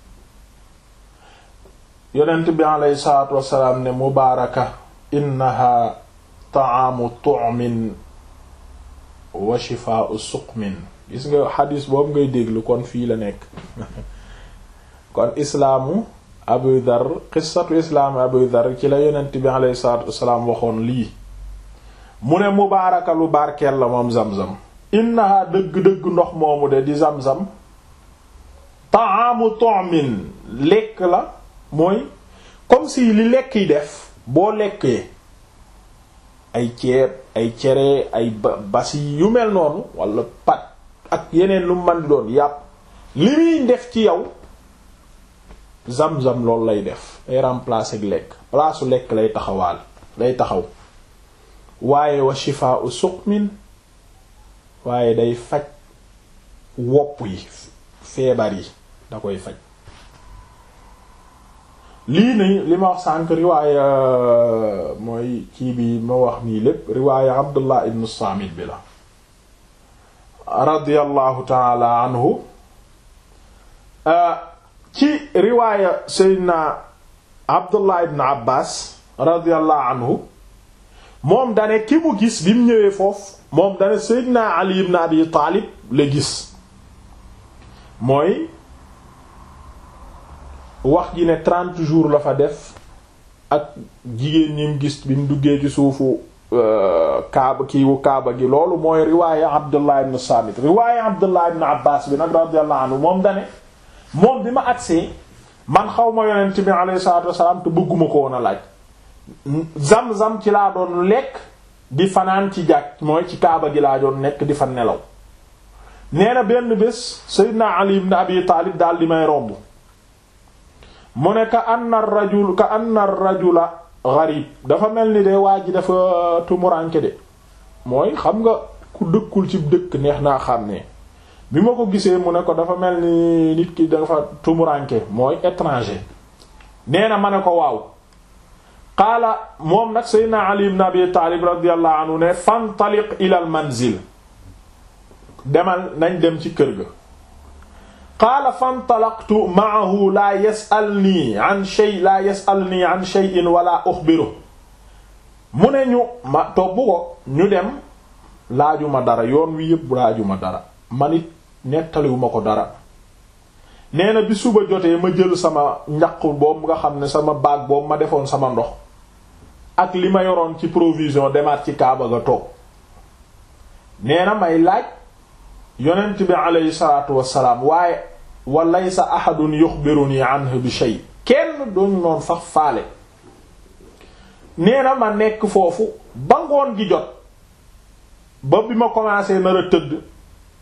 yonent bi alayhi salaatu wassalaam ne mubaaraka innaha ta'aamu tu'min wa shifaa'u suqmin gis nga xadis boobu ngay déglu kon fii la nekk kon islaamu abu dhar qissatu islaamu abu dhar ci la yonent bi alayhi salaatu wassalaam waxoon lii mu ne mubaaraka lu barkeel la moom zam-zam innaha dëgg-dëgg ndox moomu de di zam-zam ta'aamu tu'min lekk la mooy comme si li lekk yi def boo lekkee ay ceeb ay cere ay basi yu mel noonu wala pat ak yeneen lu man di doon yàpp li muy def ci yow zam-zam loolu lay def day remplacer ak lekk palaasu lekk lay taxawaal lay taxaw waaye wa shifaa'u suqmin waaye day faj wopp yi feebar yi da koy faj lii nii li ma wax sànq riwaaya mooy kii bi ma wax nii lépp riwaaya Abdullah ibn Samit bi la radiyallahu taala anhu ci riwaaya Seydina Abdullah ibn Abbas radiyallahu anhu moom dane ki mu gis bi mu ñëwee foofu moom dane Seydina Ali ibn Abi Taalib la gis mooy wax ji ne trente jours la fa def ak jigéen ñi mu gis bi mu duggee ci suufu kaaba kiiwu kaaba gi loolu mooy riwaaya Abdullah ibn Samit riwaaya Abdullah ibn Abbas bi nag radiyallahu anhu moom dane moom bi ma agsee man xaw ma yonent bi alayhi salaatu wassalaam te bëgguma ko woon a laaj zam-zam ci laa doon lekk di fanaan ci jàkk mooy ci kaaba gi laa doon nekk di fa nelaw nee na benn bés Seydina Ali ibn Abi Taalib daal di may romb mu ne ka anna rajul ka anna rajula gharib dafa mel ni de waa ji dafa tumuranke de mooy xam nga ku dëkkul ci dëkk neex naa xam ne bi ma ko gisee mu ne ko dafa mel ni nit ki dafa tumuranke mooy étranger nee na ma ne ko waaw qaala moom nag seydna ali ibn abi taalib radiyallahu anhu ne fantaliq ila al manzil demal nañ dem ci kër ga qaala fantalaqtu ma'ahu laa yas'alnii an shay laa yas'alnii an shay'in wala uxbiru mu ne ñu ma tobb ko ñu dem laajuma dara yoon wi yépp laajuma dara man it nettaliwuma ko dara nee na bi suba jotee ma jël sama njaq boobu nga xam ne sama baag boobu ma defoon sama ndox ak li ma yoroon ci provision demaat ci kaaba ga toog nee na may laaj yonent bi aleyhi salaatu wassalaam waaye wa laysa ahadun yuxbiruni anhu bi shay kenn duñ noon sax faale nee na ma nekk foofu ba ngoon gi jot ba bi ma commencé nar a tëdd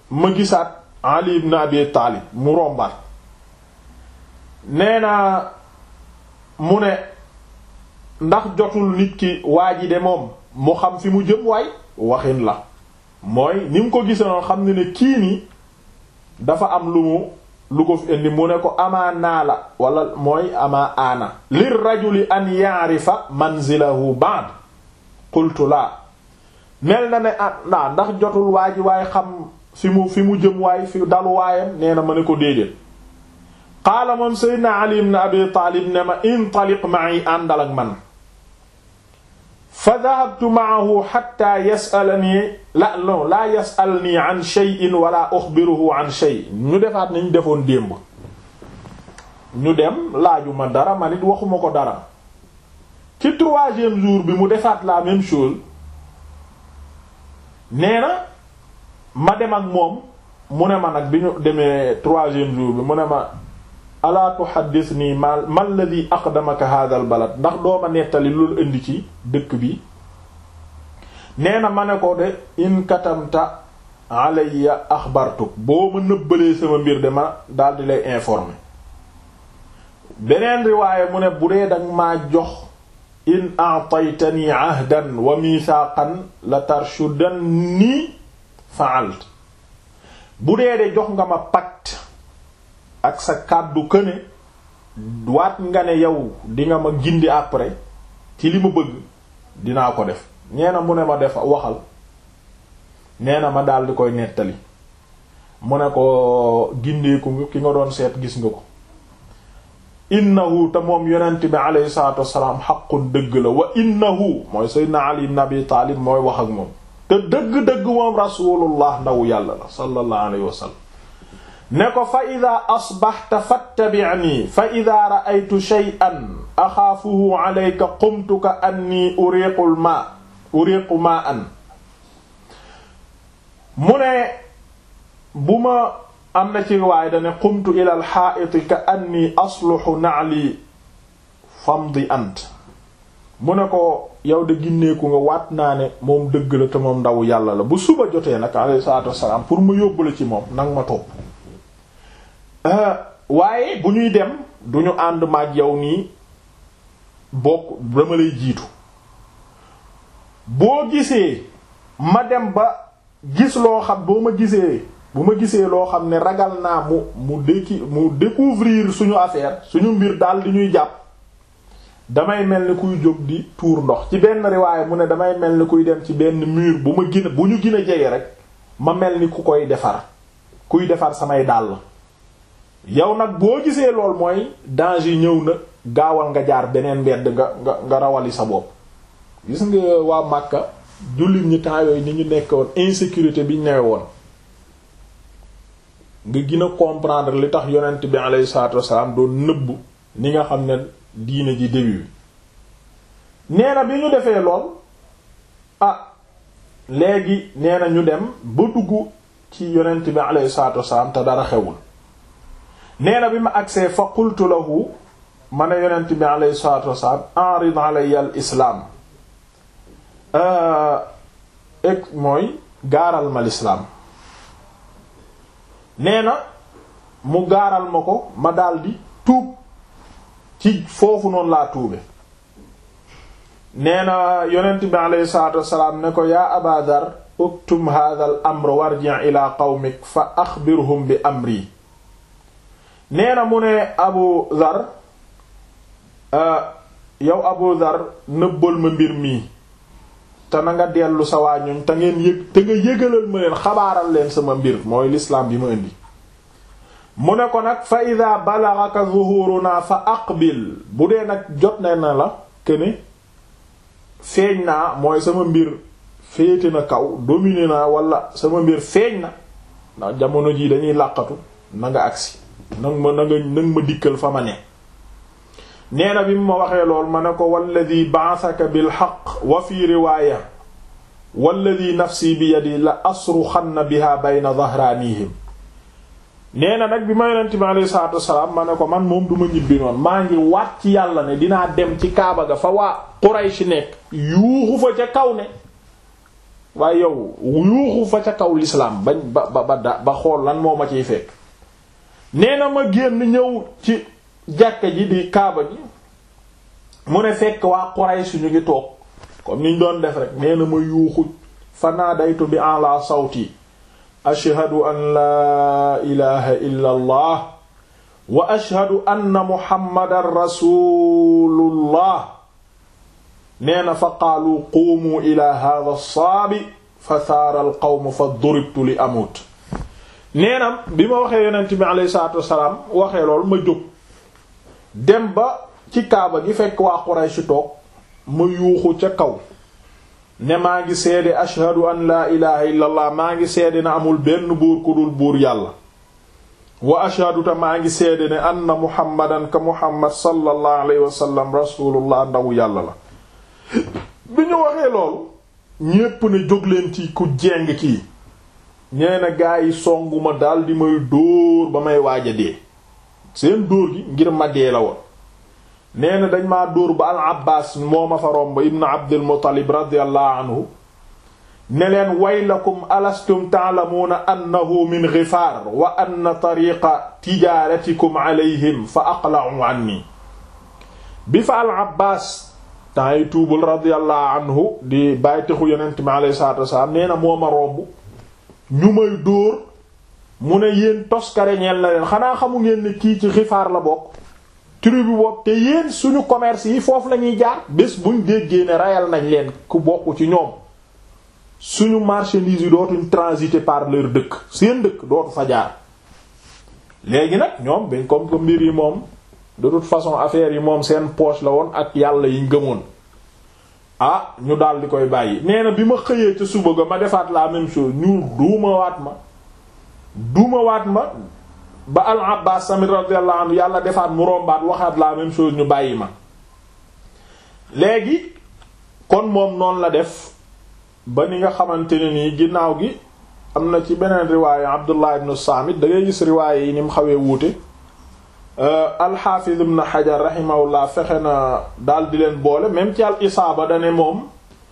ma gisaat Ali ibn Abi Taalib mu rombaat nee na mu ne ndax jotul nit ki waa ji de moom mu xam fi mu jëm waay waxin la mooy ni mu ko gisanoon xam ne ne kii nii dafa am lu mu lu ko fi indi mu ne ko amaa naa la wala mooy amaa aana lir rajuli an ya'rifa manzilahu ba'd qultu laa mel na ne ah ndaa ndax jotul waa ji waaye xam fi mu fi mu jëm waay fi dalu waayam nee na ma ne ko déedéet qaala moom seydna ali ibn abi taalib ne ma intaliq ma'i àndal ak man fa dahabtu ma'ahu hatta yas'alani la non laa yas'alni an shay'in wala ukhbiruhu an shay ñu defaat nañ defoon démb ñu dem laaju ma dara man it waxuma ko dara ci troisième jour bi mu defaat la même chose nee na ma dem ak moom mu ne ma nag bi ñu demee troisième jour bi mu ne ma alaa tuhaddithni ma ma alladhi aqdamaka hadha al balad ndax dooma nettali loolu indi ci dëkk bi nee na ma ne ko de in katamta alayya axbartuk boo ma nëbbalee sama mbir de ma daldi lay informer beneen riwaaye mu ne bu dee danga maa jox in a'taytani ahdan wa mithaqan la tarshudanni fa'alt bu dee de jox nga ma pacte ak sa kàddu këne waat nga ne yow di nga ma gindi après ci li ma bëgg dinaa ko def nee na mu ne ma def waxal nee na ma daal di koy nettali mu ne ko gindeeku nga ki nga doon seet gis nga ko innahu te moom yonent bi alayhi salatu wasalaam xaqun dëgg la wa innahu mooy sayyidina ali ibn abi taalib mooy wax ak moom te dëgg-dëgg moom rasulullah ndaw yàlla la sallallahu alayhi wa sallam ne ko fa ida asbaxta fattabi'ni fa ida ra'aytu shay'an axaafuhu alayka qumtu ka anni uriqul ma uriqu ma an mu ne bu ma am na ci riwaaya dane qumtu ila al xaa'iti ka anni asluxu na'li famdi ant mu ne ko yow de ginneeku nga waat naa ne moom dëgg la te moom ndaw yàlla la bu suba jotee nag alayhi salaatu wassalaam pour mu yóbbu la ci moom nag ma topp waaye bu ñuy dem duñu ànd maag yow nii bokk dama lay jiitu boo gisee ma dem ba gis loo xam boo ma gisee bu ma gisee loo xam ne ragal naa mu mu déki mu découvrir suñu affaire suñu mbir daal di ñuy jàpp damay mel ni kuy jóg di tuur ndox ci benn riwaay mu ne damay mel ni kuy dem ci benn mur bu ma gën bu ñu gën a jege rek ma mel ni ku koy defar kuy defar samay dàll yow nag boo gisee lool mooy danger ñëw na gaawal nga jaar beneen mbedd nga nga nga rawali sa bopp gis nga waa Makka jullit ñi temps yooyu ni ñu nekk woon insécurité bi ñu newe woon nga gën a comprendre li tax yonent bi alayhi salaatu wassalaam doon nëbb ni nga xam ne diine ji début bi nee na bi ñu defee lool ah léegi nee na ñu dem ba dugg ci yonent bi alayhi salaatu wassalaam te dara xewul nee na bi ma agsee fa qultu lahu ma ne yonent bi alayhi salaatu wassalaam arid alayya al islaam ek mooy gaaral ma lislaam nee na mu gaaral ma ko ma daldi tuub ci foofu noonu laa tuube nee na yonent bi alayhi salaatu wassalaam ne ko yaa aba dar uktum hadha al amr warji' ila qawmik fa axbirhum bi amri nee na mu ne abu dhar yow abu dhar nëbbal ma mbir mii te na nga dellu sa waa ñoñ te ngeen yëg te nga yëgalal ma leen xabaaral leen sama mbir mooy l'islam bi ma indi mu ne ko nag fa ida balaghaka zuhuruna fa aqbil bu dee nag jot na na la këne feeñ naa mooy sama mbir féete na kaw dominer naa wala sama mbir feeñ na ndax jamono jii dañuy làqatu na nga agsi nag ma na nga nag ma dikkal fa ma ne nee na bi mu ma waxee lool ma ne ko walladi ba'athaka bil haqq wa fi riwaaya walladi nafsi bi yadi la asruxanna biha bayna dhahranihim nee na nag bi ma yonent bi alayhi salaatu wassalaam ma ne ko man moom duma ñibbi noonu maa ngi waat ci yàlla ne dinaa dem ci kaaba ga fa waa Quraysh nekk yuuxu fa ca kaw ne waaye yow yuuxu fa ca kaw l'islam bañ ba ba ba ba xool lan moo ma ciy fekk nee na ma génn ñëw ci jàkka ji di kaaba ji mu ne fekk waa Quraysh ñu ngi toog comme niñ doon def rek nee na ma yuuxu fanaadaytu bi ala sawti ashhadu an laa ilaha illa allah wa ashhadu anna muhammadan rasulullah nee na fa qaalu quumu ila hadha as-saabi fa saara al qawm fa duribtu li amut nee na bi ma waxee yonent bi alayhi salaatu wassalaam waxee loolu ma jóg dem ba ci kaaba gi fekk waa Quraysh toog ma yuuxu ca kaw ne maa ngi seede ashhadu an laa ilaha illa allah maa ngi seede na amul benn buur ku dul buur yàlla wa ashhadu ta maa ngi seede ne anna muhammadan ka muhammad sallallahu alayhi wa sallam rasulullah ndaw yàlla la bi ñu waxee loolu ñépp ne jóg leen ci ku jeng kii ñee na gaa yi songuma daal di may dóor ba may waaja dee seen dóor gi ngir ma dee la woon nee na dañ maa dóor ba al abbas moo ma fa romb ibn abdul muttalib radiyallahu anhu ne leen waylakum alastum ta'lamuuna annahu min ghifaar wa anna tariqa tijaaratikum alayhim fa aqla'u anni bi fa al abbas temps yi tuubul radiyallahu anhu di bàyyi texu yonent mi alayhi salaatu wasalaam nee na moo ma romb ñu may dóor mu ne yéen toskare ñeel na leen xanaa xamu ngeen ne kii ci xifaar la bokk tribu boobu te yéen suñu commerce yi foofu la ñuy jaar bés buñ déggee ne rayal nañ leen ku bokk ci ñoom suñu marchandises yi dootuñ transiter par leur dëkk seen dëkk dootu fa jaar léegi nag ñoom bañ comme que mbir yi moom de toute façon affaire yi moom seen poche la woon ak yàlla yi ngëmoon ah ñu daal di koy bàyyi nee na bi ma xëyee ca suba ga ma defaat la même chose ñu duuma waat ma duuma waat ma ba al abbas samit radiyallahu anhu yàlla defaat mu rombaat waxaat la même chose ñu bàyyi ma léegi kon moom noonu la def ba ni nga xamante ne nii ginnaaw gi am na ci beneen riwaaye abdullah ibn saamit da ngay gis riwaaye yi ni mu xawee wuute alxaafiz ibn xajar rahimahullah fexe na daal di leen boole même ci al isaaba dane moom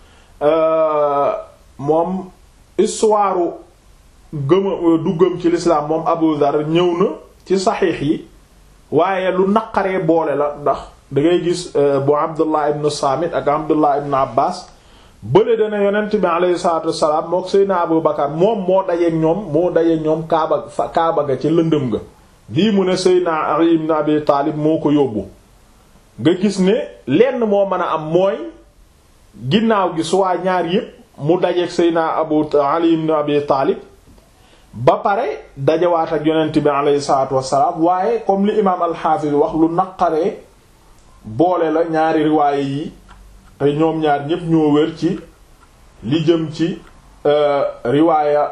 moom histoire gëma duggam ci lislaam moom abu dhar ñëw na ci saxiix yi waaye lu naqaree boole la ndax da ngay gis bu abdullah ibn saamit ak abdullah ibn abbas bële dana yonent bi alayhi salaatu wassalaam mook seydna abu bakar moom moo dajeek ñoom moo dajeek ñoom kaaba fa kaaba ga ci lëndëm ga lii mu ne seydna ali ibn abi taalib moo ko yóbbu nga gis ne lenn moo mën a am mooy ginnaaw gi suwaa ñaar yépp mu dajeek seydna abu ali ibn abi taalib ba pare dajawaat ak yonent bi alayhi salaatu wassalaam waaye comme li imaam alxaafis wax lu naqaree boole la ñaari riwaaye yi te ñoom ñaar ñépp ñoo wér ci li jëm ci riwaaya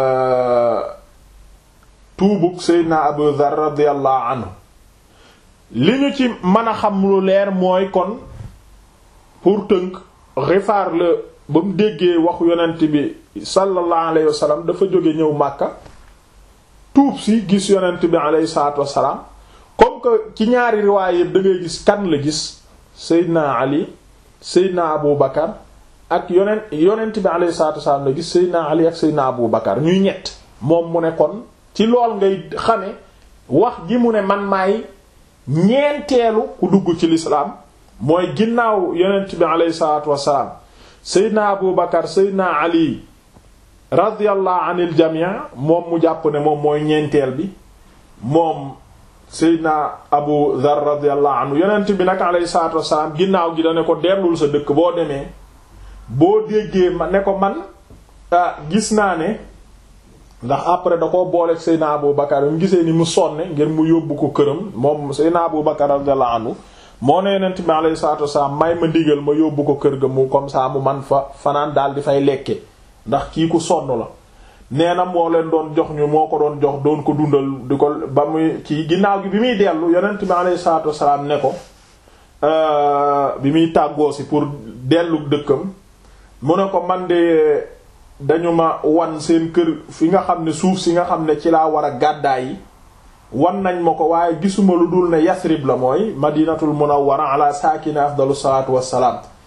tuubug seydna abu dhar radiallahu anhu li ñu ci mën a xam lu leer mooy kon pour tënk rifaar la ba mu déggee waxu yonent bi sallallahu alayhi wa sallam dafa jóge ñëw màkka tuub si gis yonent bi alayhi salaatu wassalaam comme que ci ñaari riwaay yëpp da ngay gis kan la gis seydna ali seydna abu bakar ak yonent yonent bi alayhi salaatu wassalaam la gis seydna ali ak seydna abu bakar ñuy ñett moom mu ne kon ci lool ngay xame wax gi mu ne man maay ñeenteelu ku dugg ci lislaam mooy ginnaaw yonent bi alayhi salaatu wassalaam seydna abu bakar seydna ali radiyallahu anil jamii moom mu jàpp ne moom mooy ñeenteel bi moom seydna abu dhar radiyallahu anhu yonent bi nag alayhi salaatu wassalaam ginnaaw gi da ne ko dellul sa dëkk boo demee boo déggee ma ne ko man gis naa ne ndax après da ko booleeg Seydina Abu Bakar mu gisee ni mu sonne ngir mu yóbbu ko këram moom Seydina Abu Bakar radiyallahu anhu moo ne yonent bi alayhi salaatu wasallam may ma digal ma yóbbu ko kër ga mu comme ça mu man fa fanaan daal di fay lekke ndax kii ku sonn la nee na moo leen doon jox ñu moo ko doon jox doon ko dundal di ko ba muy kii ginnaaw gi bi muy dellu yonent bi alayhi salaatu wasallam ne ko bi muy tàggoo si pour dellu dëkkam mu ne ko man de dañu ma wan seen kër fi nga xam ne suuf si nga xam ne ci laa war a gàddaay yi wan nañ ma ko waaye gisuma lu dul ne Yasrib la mooy madinatul munawwara ala saakina afdalu salaatu wassalaam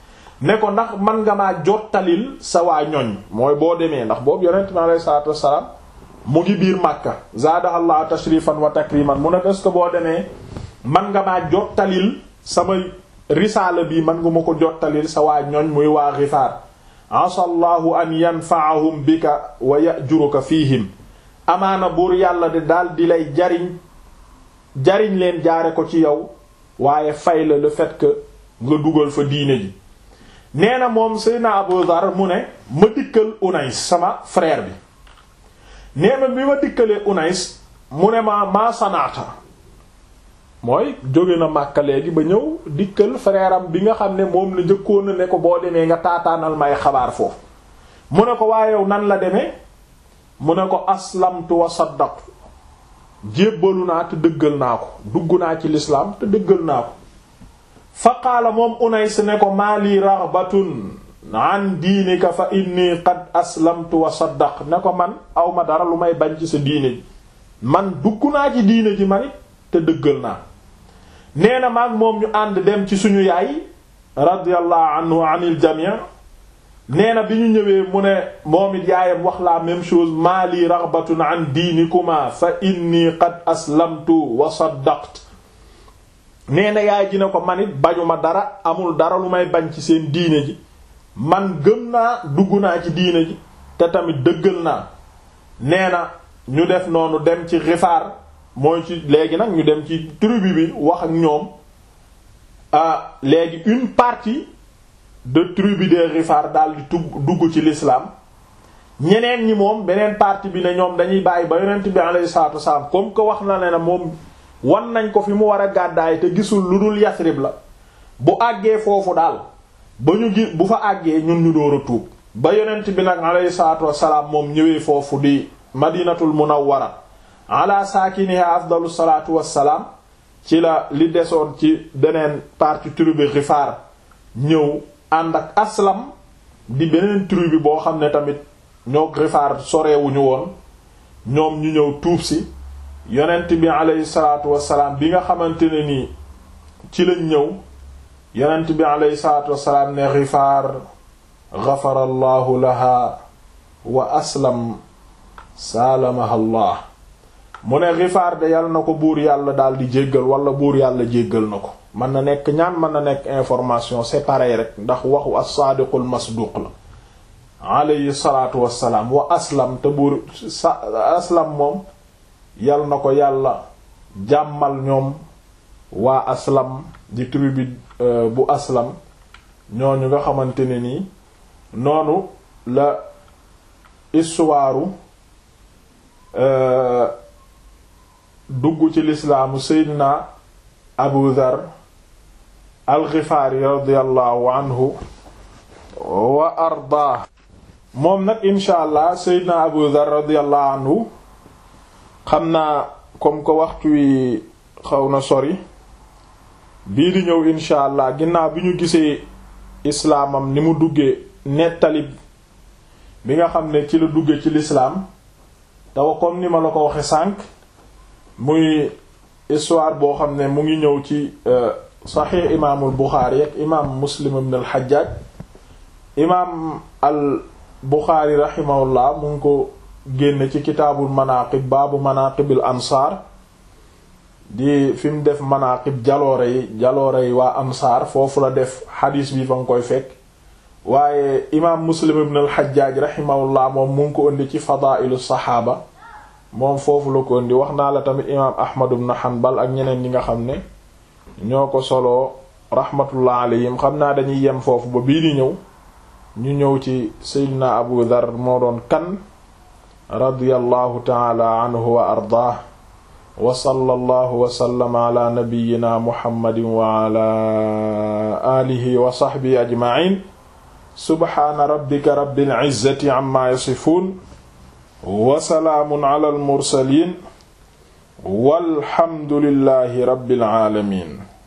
ne ko ndax man nga maa jottalil sa waa ñoñ mooy boo demee ndax boobu yonent mi alayhi salaatu wassalaam mu ngi biir Makka zaadahallahu tashrifan wa takriman mu ne ko est-ce que boo demee man nga maa jottalil sama risaala bi man nga ma ko jottalil sa waa ñoñ muy waa Gifaar asallahu an yanfa'ahum bika wa ya'juruka fihim amaana buur yàlla de daal di lay jariñ jariñ leen jaare ko ci yow waaye fay la le fait que nga dugal fa diine ji nee na moom Seydina Abu Dhar mu ne ma dikkal Unais sama frère bi nee na bi ma dikkalee Unais mu ne ma maa sanaata mooy jóge na Makka léegi ba ñëw dikkal frère am bi nga xam ne moom la njëkkoon na ne ko boo demee nga taataanal may xabaar foofu mu ne ko waaye yow nan la demee mu ne ko aslamtu wa saddaqtu jébbalu naa te dëggal naa ko dugg naa ci lislaam te dëggal naa ko fa qaala moom Unays ne ko maa lii raghbatun an diinika fa inni qad aslamtu wa saddaq ne ko man awma dara lu may bañ ci sa diine ji man dugg naa ci diine ji man it te dëggal naa nee na maag moom ñu ànd dem ci suñu yaay radiyallahu anhu anil jami' nee na bi ñu ñëwee mu ne moom it yaayam wax la même chose maa lii raghbatun an diinikuma fa inni qad aslamtu wa saddaqtu nee na yaay ji ne ko man it bañuma dara amul dara lu may bañ ci seen diine ji man gëm naa dugg naa ci diine ji te tamit dëggal naa nee na ñu def noonu dem ci Gifaar mooy ci léegi nag ñu dem ci tribu bi wax ak ñoom ah léegi une partie de tribu de Gifaar daal di tugg dugg ci l'islam ñeneen ñi moom beneen partie bi ne ñoom dañuy bàyyi ba yonent bi alayhi salaatu wasalaam comme que wax na ne na moom wan nañ ko fi mu war a gàddaay te gisul lu dul Yasrib la bu àggee foofu daal ba ñu gi bu fa àggee ñun ñu door a tuub ba yonent bi nag alayhi salaatu wasalaam moom ñëwee foofu di madinatul munawwara ala saakiniha afdalu salaatu wassalaam ci la li desoon ci beneen partie tribu Gifaar ñëw ànd ak aslam di beneen tribu boo xam ne tamit ñoo Gifaar sorewuñu woon ñoom ñu ñëw tuub si yonent bi aleyhi salaatu wassalaam bi nga xamante ne nii ci lañ ñëw yonent bi aleyhi salaatu wassalaam ne Gifaar gafara allahu laha wa aslam saalamaha allah mu ne Gifaar de yàlla na ko buur yàlla daal di jéggal wala buur yàlla jéggal na ko mën na nekk ñaan mën na nekk information c'est pareil rek ndax waxu as-saadiqul masduq la alayhi salaatu wassalaam wa aslam te buur sa aslam moom yal na ko yàlla jàmmal ñoom waa aslam di tribu bu aslam ñooñu nga xamante ne nii noonu la histoire dugg ci lislaamu seydina abu dhar alxifaari radiallahu anhu wa ardaa moom nag insha allah seydina abu dhar radiallahu anhu xam naa comme que waxtu wi xaw na sori bii di ñëw insha allah ginnaaw bi ñu gisee islaamam ni mu duggee nettali bi nga xam ne ci la dugge ci lislaam tawa comme ni ma la ko waxe sànq muy histoire boo xam ne mu ngi ñëw ci saxiix imaamul buxaari ak imaam muslim ibn al xajjaaj imaam al buxaari raximahullah mu ngi ko génn ci kitaabul manaqib baabu manaqibil ansaar di fi mu def manaqib jaloore yi jaloore yi waa ansaar foofu la def xadiis bi fa nga koy fekk waaye imaam muslim ibn al xajjaaj raximahullah moom mu ngi ko indi ci fadailu saxaaba moom foofu la ko indi wax naa la tamit imaam ahmad ibn hanbal ak ñeneen ñi nga xam ne ñoo ko soloo rahmatullah alayhim xam naa dañuy yem foofu ba bii di ñëw ñu ñëw ci seydina abu dhar moo doon kan radiyallahu taala anhu wa ardaah wa sallallahu wa sallama ala nabiyyina muhammadin wa ala alihi wa sahbihi ajma'in subhaana rabbika rabbil izzati amma yasifun wa salaamun ala al mursalin walhamdulillahi rabbil alamin